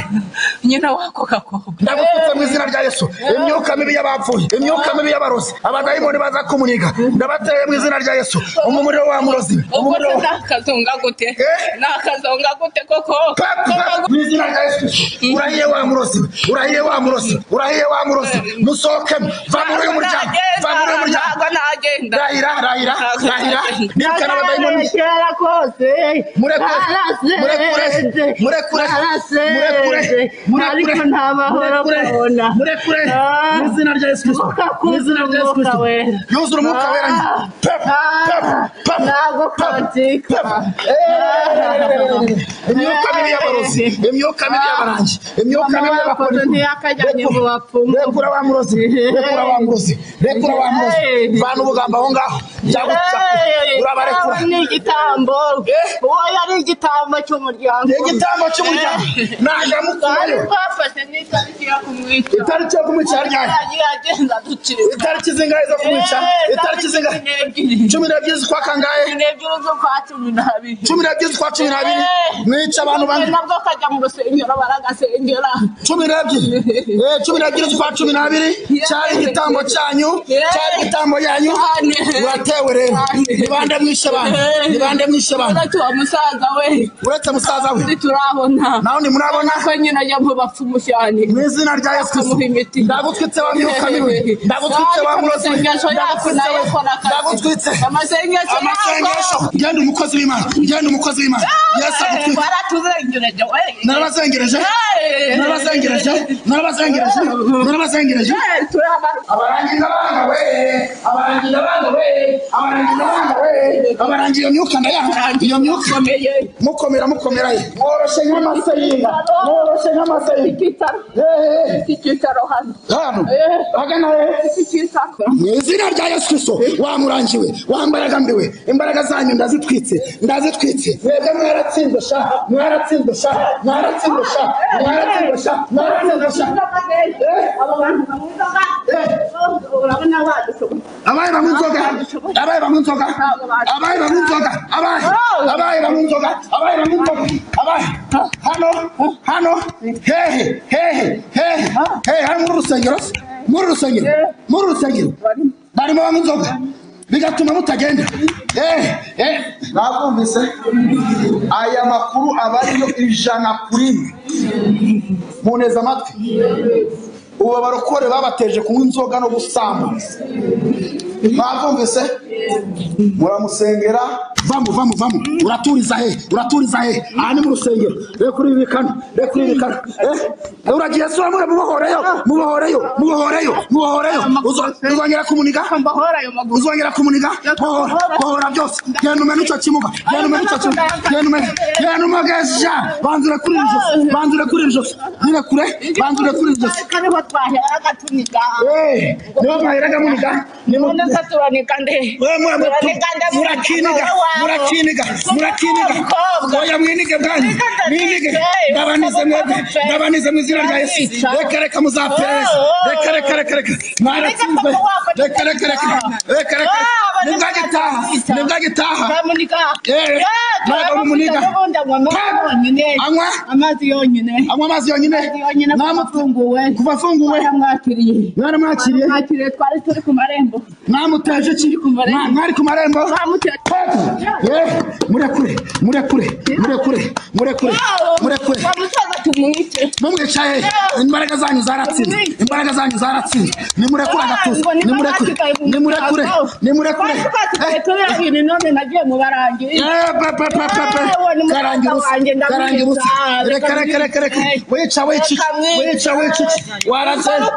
nyina wako gakobwa ndagutwitse mu izina rya yesu imyuka mibi y'abapfuye imyuka mibi y'abarozi abadayimoni baza kumuniga ndabateye mu izina rya yesu umuriro wa murozi ubwo se nakazonga gute nakazonga gute koko mu izina rya yesu kristo urahiye wa murozi urahiye wa murozi urahiye wa murozi musohokemo va muri uyu muryango va muri uyu muryango nagenda rahira rahira rahira nirukana abadayimoni Kera kose murekure murekure murekure murekure ariko murekure nta mahoro murekure kubona murekure mu izina rya yesu kristo mu izina rya yesu kristo yuzura umwuka wera pepu pepu pepu ntabwo katika imyuka mibi y'abarozi imyuka mibi y'abarangi imyuka mibi y'abakozi ntiyakajyanye mu bapfumu rekura wa murozi rekura wa murozi rekura wa murozi vana ubugambo aho ngaho byaguca urabarekura ni igitambo uwo yari igitambo cy'umuryango ni igitambo cy'umuryango ntabwo amukurayo twafashe n'itariki yo kumwica itariki yo kumwica yari yaje yagiye agenda ducika itariki zingahe zo kumwica itariki zingahe cumi n'ebyiri z'ukwa kangahe cumi n'ebyiri z'ukwa cumi n'abiri cumi n'ebyiri z'ukwa cumi n'abiri mwica abantu bane nabwo kajya mu rusengero baragasengera cumi n'ebyiri Eh, cumi n'ebyiri z'ukwa cumi n'abiri cyari igitambo cyanyu cyari igitambo yanyu muratewe rero ni bande mwishe abantu ni bande mwishe abantu uretse uwo musaza we uretse musaza we undi turabona nawe ntimurabona ko nyine ajya mu bapfumu cyane mu izina rya yesu akamuha imiti ndagutwitse wa myuka mibi ndagutwitse wa murozi amasengesho yacu nayo akora akazi ndagutwitse amasengesho amasengesho yacu genda umukozi w'imana genda umukozi w'imana yesu agutwitse baratuzengereje we narabazengereje Hey! narabazengereje narabazengereje narabazengereje abarangi ndabanga we abarangi ndabanga we abarangi ndabanga we abarangi iyo myuka ndayanga iyo myuka mukomera mukomera ye mworoshe nk'amase y'inda mworoshe nk'amase y'inda Eh, eh. hano hagana he mu izina rya yesu kristo wamurangiwe wambaraga mbiwe imbaraga zanyu ndazitwitse ndazitwitse mwebwe mwaratsinze sha mwaratsinze sha mwaratsinze sha mwaratsinze sha mwaratsinze sha abaye banywa inzoga abaye banywa inzoga abaye banywa inzoga abaye abaye banywa inzoga abaye banywa inzoga abaye hano hano hehe hehe hehe hehe hano muri urusengero se muri urusengero muri urusengero barimo banywa inzoga bigatuma mutagenda eh eh mwabumvise aya makuru aba ariyo ijana kuri imwe muneza amatwi ubu abarokore babateje kunywa inzoga no gusambuza mwabwumvise muramusengera vamo vamo vamo uraturiza he uraturiza he aha ni mu rusengero reka uribikana reka uribikana Eh, uragiye sura mure mubohoreyo mubohoreyo mubohoreyo mubohoreyo Uzo- uzongera kumuniga uzongera kumuniga bohora bohora byose genda umena icyo kimuga genda umena icyo kimuga genda umena genda umugeja banzure kuri iri josi banzure kuri iri josi nyine kure banzure kuri iri josi kariho twaheraga tuniga Eh, niho mwaheraga muniga nonese turanika nde turanika nde murakiniga murakiniga murakiniga oya mwinige bwanyu mwinige ndabanize mwebwe ndabanize mu izina rya yesu reka reka muzaperereza reka reka reka reka mwaratsinze reka reka reka reka reka nibwo agitaha nibwo agitaha Eh, ntabwo mumuniga anywa amazi yonyine anywa amazi yonyine afunguwe kuva afunguwe mwaramwakiriye mwaramwakiriye mwaramwakiriye twari turi ku marembo mwamuteje iki Mwa- mwari ku marembo Eh, murekure murekure murekure murekure murekure mumwica he imbaraga zanyu zaratsinze imbaraga zanyu zaratsinze nimurekure agatuza nimurekure nimurekure nimurekure Eh, nagiye mu barangi eh, pe, pe, pe, pe, pe. karangira usa karangira usa reka reka reka reka wica wica iki, wica wica iki. waratsinze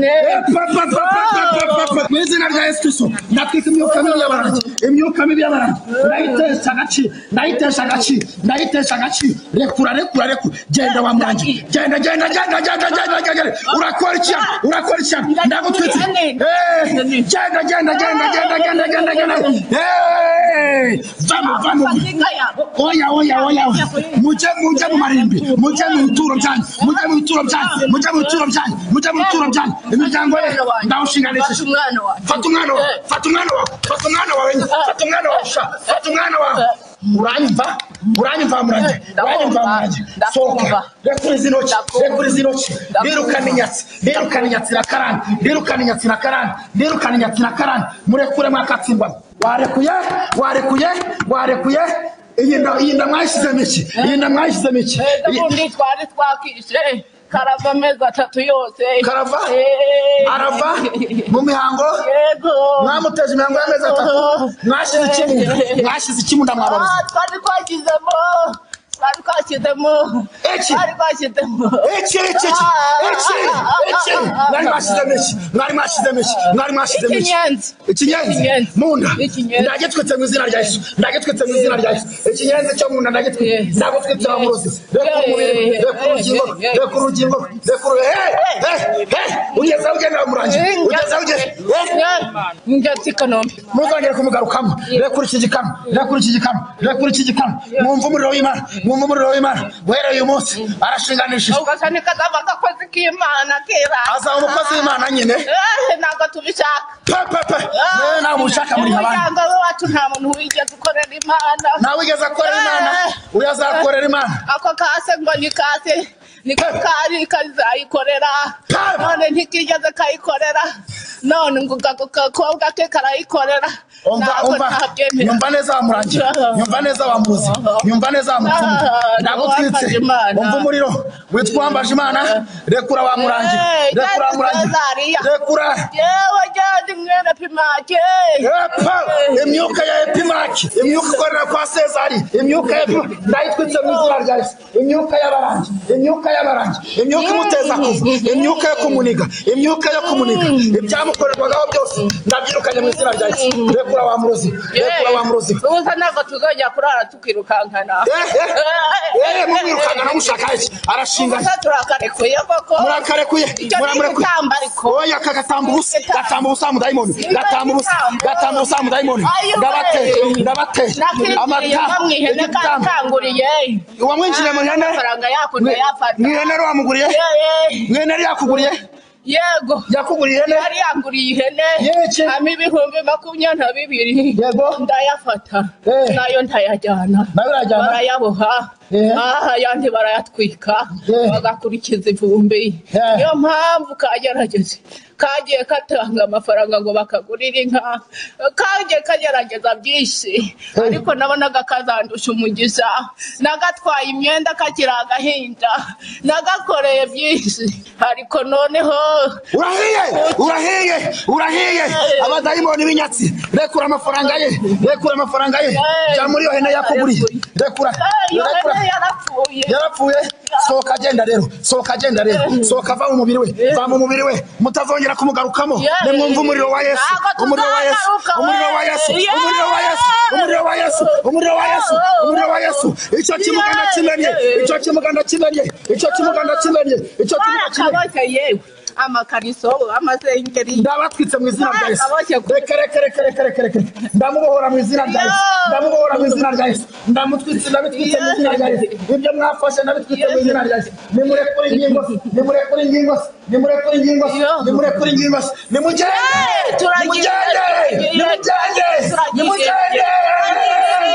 Eh, eh, pe, pe, pe, pe, pe, pe, pe, pe. mu izina rya yesu kristo ndatwika imyuka mibi y'abarangi imyuka mibi y'abantu ndayitesha agaciro ndayitesha agaciro ndayitesha agaciro rekura rekura rekura genda wa mwangi genda genda genda genda genda genda urakora icyana urakora icyana ndagutwitse Eh, genda genda genda genda genda genda genda Eh, vamo vamo oya oya oya oya. mujye mujye mu marimbi mujye mu bituro byanyu mujye mu bituro byanyu mujye mu bituro byanyu mujye mu bituro byanyu imiryango ye ndawushinganishije fata umwana wawe fata umwana wawe fata umwana wawe fata umwana wawe sha fata umwana wawe uranyumva uranyumva murange uranyumva murange sohoka rekura izi ntoki rekura izi ntoki birukana inyatsi birukana inyatsi na karani birukana inyatsi na karani birukana inyatsi na karani murekure mwakatsindwa warekuye warekuye warekuye iyi nda iyi nda mwashyizemo iki iyi nda mwashyizemo iki ubundi twari twakishe karava amezi atatu yose karava Eh. arava mu mihango yego mwamuteje imihango y'amezi atatu mwashyize iki mu nda mwashyize iki mu nda mwabaruza Ah, twari twashyizemo twari twashyizemo Iki? twari twashyizemo iki iki iki iki iki mwari mwashyizemo iki mwari mwashyizemo iki mwari mwashyizemo iki Ikinyenzi. ikinyenzi mu nda ndagitwitse mu izina rya yesu ndagitwitse mu izina rya yesu ikinyenzi cyo mu nda ndagitwitse ndagutwitse wa muruzi reka umubiri reka urugingo reka urugingo reka uru he he ugeze aho ugenda murangira ugeze aho ugeze ngati kanombe muzongere kumugarukamo rekura iki gikamyo rekura iki gikamyo rekura iki gikamyo mwumva umuriro w'imana mwumva umuriro w'imana guhera uyu munsi arashinganishije ugasa nikazaba agakozi k'imana kera azaba umukozi w'imana nyine Eh, ntabwo tubishaka pepepe Ah, nawe ntabwo ushaka muri abandi umuryango wacu nta muntu wigeze ukorera imana nta wigeze akorera Imana, uyu azakorera Imana. ako kase ngo ni kase niko kari kazayikorera none ntikigeze kayikorera none ngo ako gakobwa ke karayikorera umva umva nyumva neza wamurangira nyumva neza wamuzi nyumva neza wamufunga ndagutwitse umva umuriro witwa uwambaje imana rekura wamurangira rekura wamurangira rekura yewe jyandi mwene pimake Epa, imyuka ya epimaki imyuka ikorera kwa sezari imyuka ya Epi- ndayitwitse mu izina rya yesu imyuka y'abarangi imyuka y'abarangi imyuka imuteza kuva imyuka yo kumuniga imyuka yo kumuniga ibyamukorerwagaho byose ndabyirukanye mu izina rya yesu rekura wa muruzi rekura wa muruzi ubusa ntabwo tuzongera kurara tukirukankana eh, mumwirukankana mushaka iki? Arashinganye. Ubusa turakarekuye koko murakarekuye Icyo muramurekuye nigitamba ariko. oya ka gatamba ubusa gatamba ubusa mudayimoni gatamba ubusa gatamba ubusa mudayimoni Ayuwe. ndabateye ndabateye nakibwiriye Amata- ko mu ihene igitamba. kakanguriye wamwinjiriye mu ihene amafaranga yakunze Mwi- yafata mu ihene wamuguriye Ye, ye. mu ihene yari yakuguriye yego yakuguriye ihene yari yanguriye ihene hama ibihumbi makumyabiri na bibiri yego ndayafata nayo ndayajyana Nayo urayajyana? barayaboha aha ayandi barayatwika bagakurikiza ivumbi niyo mpamvu kagerageze kagiye katanga amafaranga ngo bakagurire inka kagiye kagerageza byinshi ariko nabonaga kazandusha umugisha nagatwaye imyenda kakiri agahinda nagakoreye byinshi ariko noneho urahiye urahiye urahiye abadayimoni b'inyatsi rekura amafaranga ye rekura amafaranga ye jya muri iyo hene yakuguriye rekura iyo rekura hene yarapfuye yarapfuye sohoka agenda rero sohoka agenda rero sohoka ava mu mubiri we va mu mubiri we mutazongera kumugarukamo nimwumva umuriro wa yesu umuriro wa yesu umuriro wa yesu umuriro wa yesu umuriro wa yesu umuriro wa yesu umuriro wa yesu icyo kimuganda kimenye icyo kimuganda kimenye icyo kimuganda kimenye icyo kimuganda kimenye Barakaboshye yewe amakariso amasengeri ndabatwitse mu izina rya yesu Barakaboshye reka reka reka reka reka reka ndamubohora mu izina rya yesu ndamubohora mu izina rya yesu ndamutwitse ndabitwitse mu izina rya yesu ibyo mwafashe ndabitwitse mu izina rya yesu nimurekure ingingo ze nimurekure ingingo ze nimurekure ingingo ze nimurekure ingingo ze nimugende turagiye, nimugende turagiye, nimugende turagiye. nimugende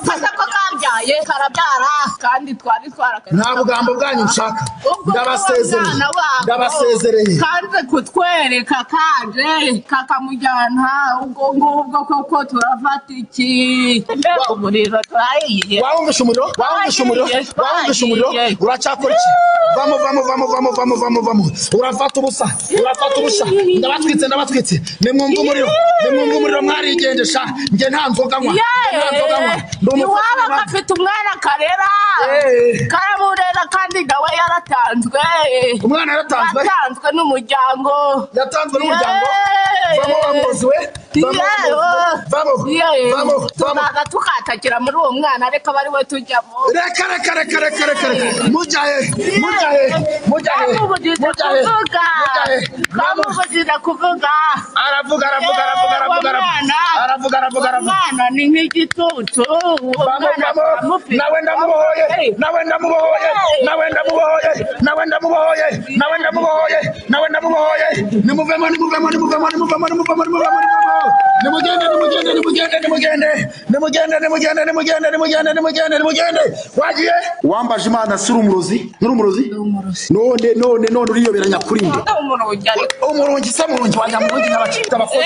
ufata ko kabyaye karabyara kandi twari twarakaze nta bugambo bwanyu nshaka ubwo ndabasezereye abana babo ndabasezereye kanze kutwereka kaje kakamujyana ubwo ngubwo koko turafata iki Mbega umuriro turahiye wawumvishe umuriro wawumvishe umuriro wawumvishe umuriro uracyakora iki vamo vamo vamo vamo vamo vamo vamo urafata ubusa urafata ubusa ndabatwitse ndabatwitse nimwumva umuriro nimwumva umuriro mwarigendesha njye nta nzoga nywa njye nta nzoga nywa Ndi iwabo umukobwa gafite umwana karera Eh. karamurera kandi kandi nawe yaratanzwe umwana yaratanzwe yatanzwe n'umuryango yatanzwe n'umuryango vamo wamuzi we vamo wamuzi vamo vamo tuzaza tukatakira muri uwo mwana ariko aba ari we tujyamo reka reka reka reka reka reka mujahe mujahe mujahe mujahe mujahe bamuvugize kuvuga aravuga aravuga aravuga aravuga aravuga aravuga aravuga aravuga umwana ni nk'igitutu uwo Vamo, mwana vamo. turamufite. nawe ndamubohoye nawe ndamubohoye nawe ndamubohoye nawe ndamubohoye nawe ndamubohoye nawe ndamubohoye nimuvemo nimuvemo nimuvemo nimuvemo nimuvemo nimuvemo nimuvemo nimugende nimugende nimugende nimugende nimugende nimugende nimugende nimugende nimugende nimugende wagiye wambaje imana si urumurozi ni urumurozi none none none uriyoberanya kuri nde umurungi ariko umurungi se murungi wanjya murungi n'abacita abakozi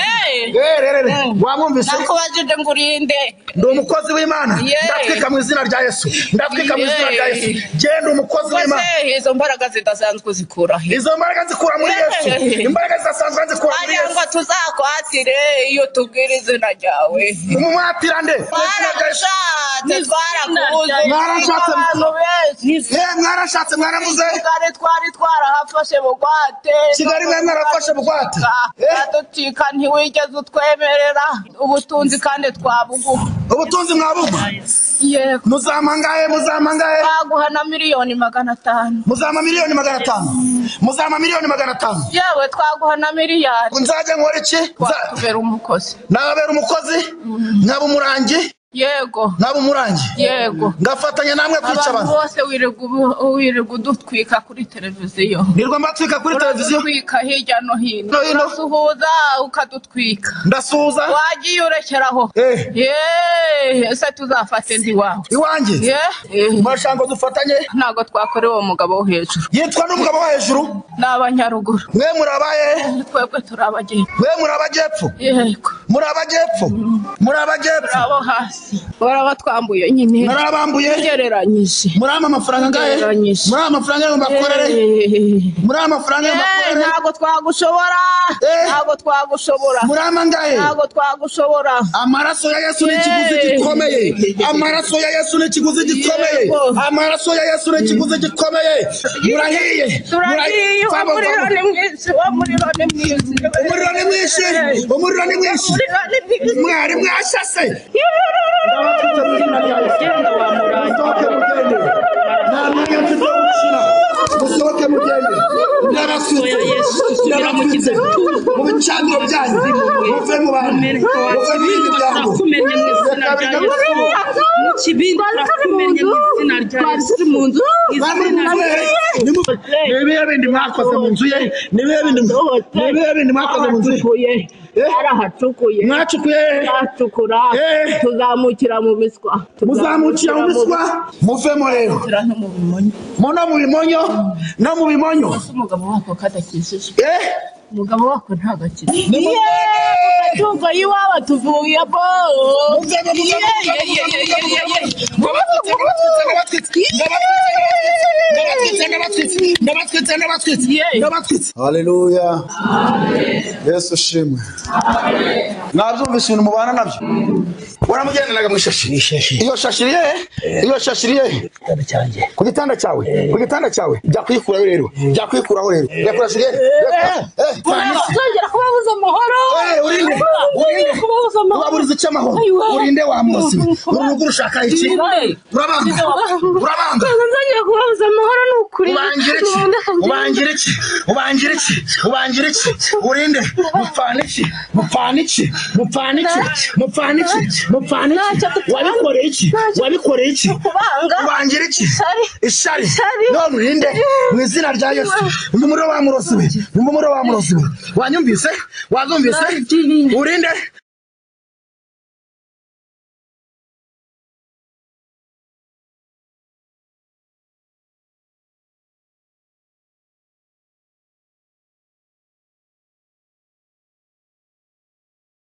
rererere wamwumvise nakubajije ngo urinde ndi umukozi w'imana Yeah. ndatwika mu izina rya yesu ndatwika mu izina rya yesu Yeah. genda umukozi w'imana Ese izo mbaraga zidasanzwe zikura he izo mbaraga zikura muri yesu imbaraga zidasanzwe zikura muri wagira yesu ngo tuzakwatire iyo tubwira izina ryawe umumwatira nde twaragushatse twarakubuze Mwarashatse- abantu benshi Eh, mwarashatse mwarabuze kigali twari twarahafashe bugwate Kigali mwari mwarafashe bugwate. baraducika ntiwigeze utwemerera ubutunzi kandi twabuguha ubutunzi mwabuguha yego muzamangaye muzamangaye twaguhana miliyoni magana atanu muzama miliyoni magana atanu muzama miliyoni magana atanu yewe twaguha na miliyari nzajya nkora iki twakubera umukozi nababera umukozi nkaba umurangi yego nkaba umurangi yego ngafatanya namwe kwica abantu abantu bose wirirwa ubu- wirirwa udutwika kuri televiziyo nirwa mbatwika kuri televiziyo uradutwika hirya no hino No hino. urasuhuza ukadutwika ndasuhuza wagiye urekeraho Yeee, ese tuzafate ntiwawe iwanjye mwashanga ngo dufatanye ntabwo twakorewe uwo mugabo wo hejuru yitwa n'umugabo wo hejuru ni abanyaruguru mwe muri abaye twebwe turi abageni mwe muri abajyepfo yego muri abajyepfo muri abajyepfo abo hasi barabatwambuye nyine Mwarabambuye? ugereranyije muri ama mafaranga angahe Ugereranyije. muri ama mafaranga yo mbakorere muri ama mafaranga yo Eh, mbakorere ntabwo twagushobora ntabwo twagushobora muri ama angahe ntabwo twagushobora amaraso ya yesu ni ikiguzi Yeee. gikomeye amaraso ya yesu ni ikiguzi gikomeye Yego. amaraso ya yesu ni ikiguzi gikomeye murahiye turagiye Vamo, umuriro vamo. ni mwinshi umuriro ni mwinshi umuriro ni mwinshi umuriro ni mwinshi umuriro ni mwinshi mwari mwashase Genda wa murangi. musohoke mugende ndabasutse ndabasutse mu bicaniro byanyu muve mu bantu muve mu bindi byanyu nibihe bindi mwakoze mu nzu ye nibihe bindi nibihe bindi mwakoze mu nzu ye arahacukuye mwacukuye twacukura Eh. tuzamukira mu biswa muzamukira mu biswa muvemo rero tuzamukira no mu bimonyo mu no mu bimonyo no mu bimonyo Ese umugabo wako kadakijije eh umugabo wako ntabwo akijije nimugende amatungo y'iwabo tuvuye bo muvemo muvemo haleluya yesu ushimwe mwabyumvise ibintu mubana nabyo waramugendanaga mu ishashi iyo shashi iri hehe iyo shashi iri hehe ku gitanda cyawe ku gitanda cyawe jya kuyikuraho rero jya kuyikuraho rero jya kurasa iri hehe tuzongera kubabuza amahoro Eh, urinde urinde uraburiza icyo amahoro urinde wa munsi urugo urushaka iki urabanga urabanga nzongera kubabuza amahoro ni ukuri ubangira iki ubangira iki ubangira iki ubangira iki urinde mupfana iki mupfana iki mupfana iki mupfana iki mupfana iki wabikoreye iki wabikoreye iki kubanga ubangira iki Isari. ishari Isari. none urinde mu izina rya yesu umumuro wa murosi we umumuro wa murosi we wanyumvise wazumvise urinde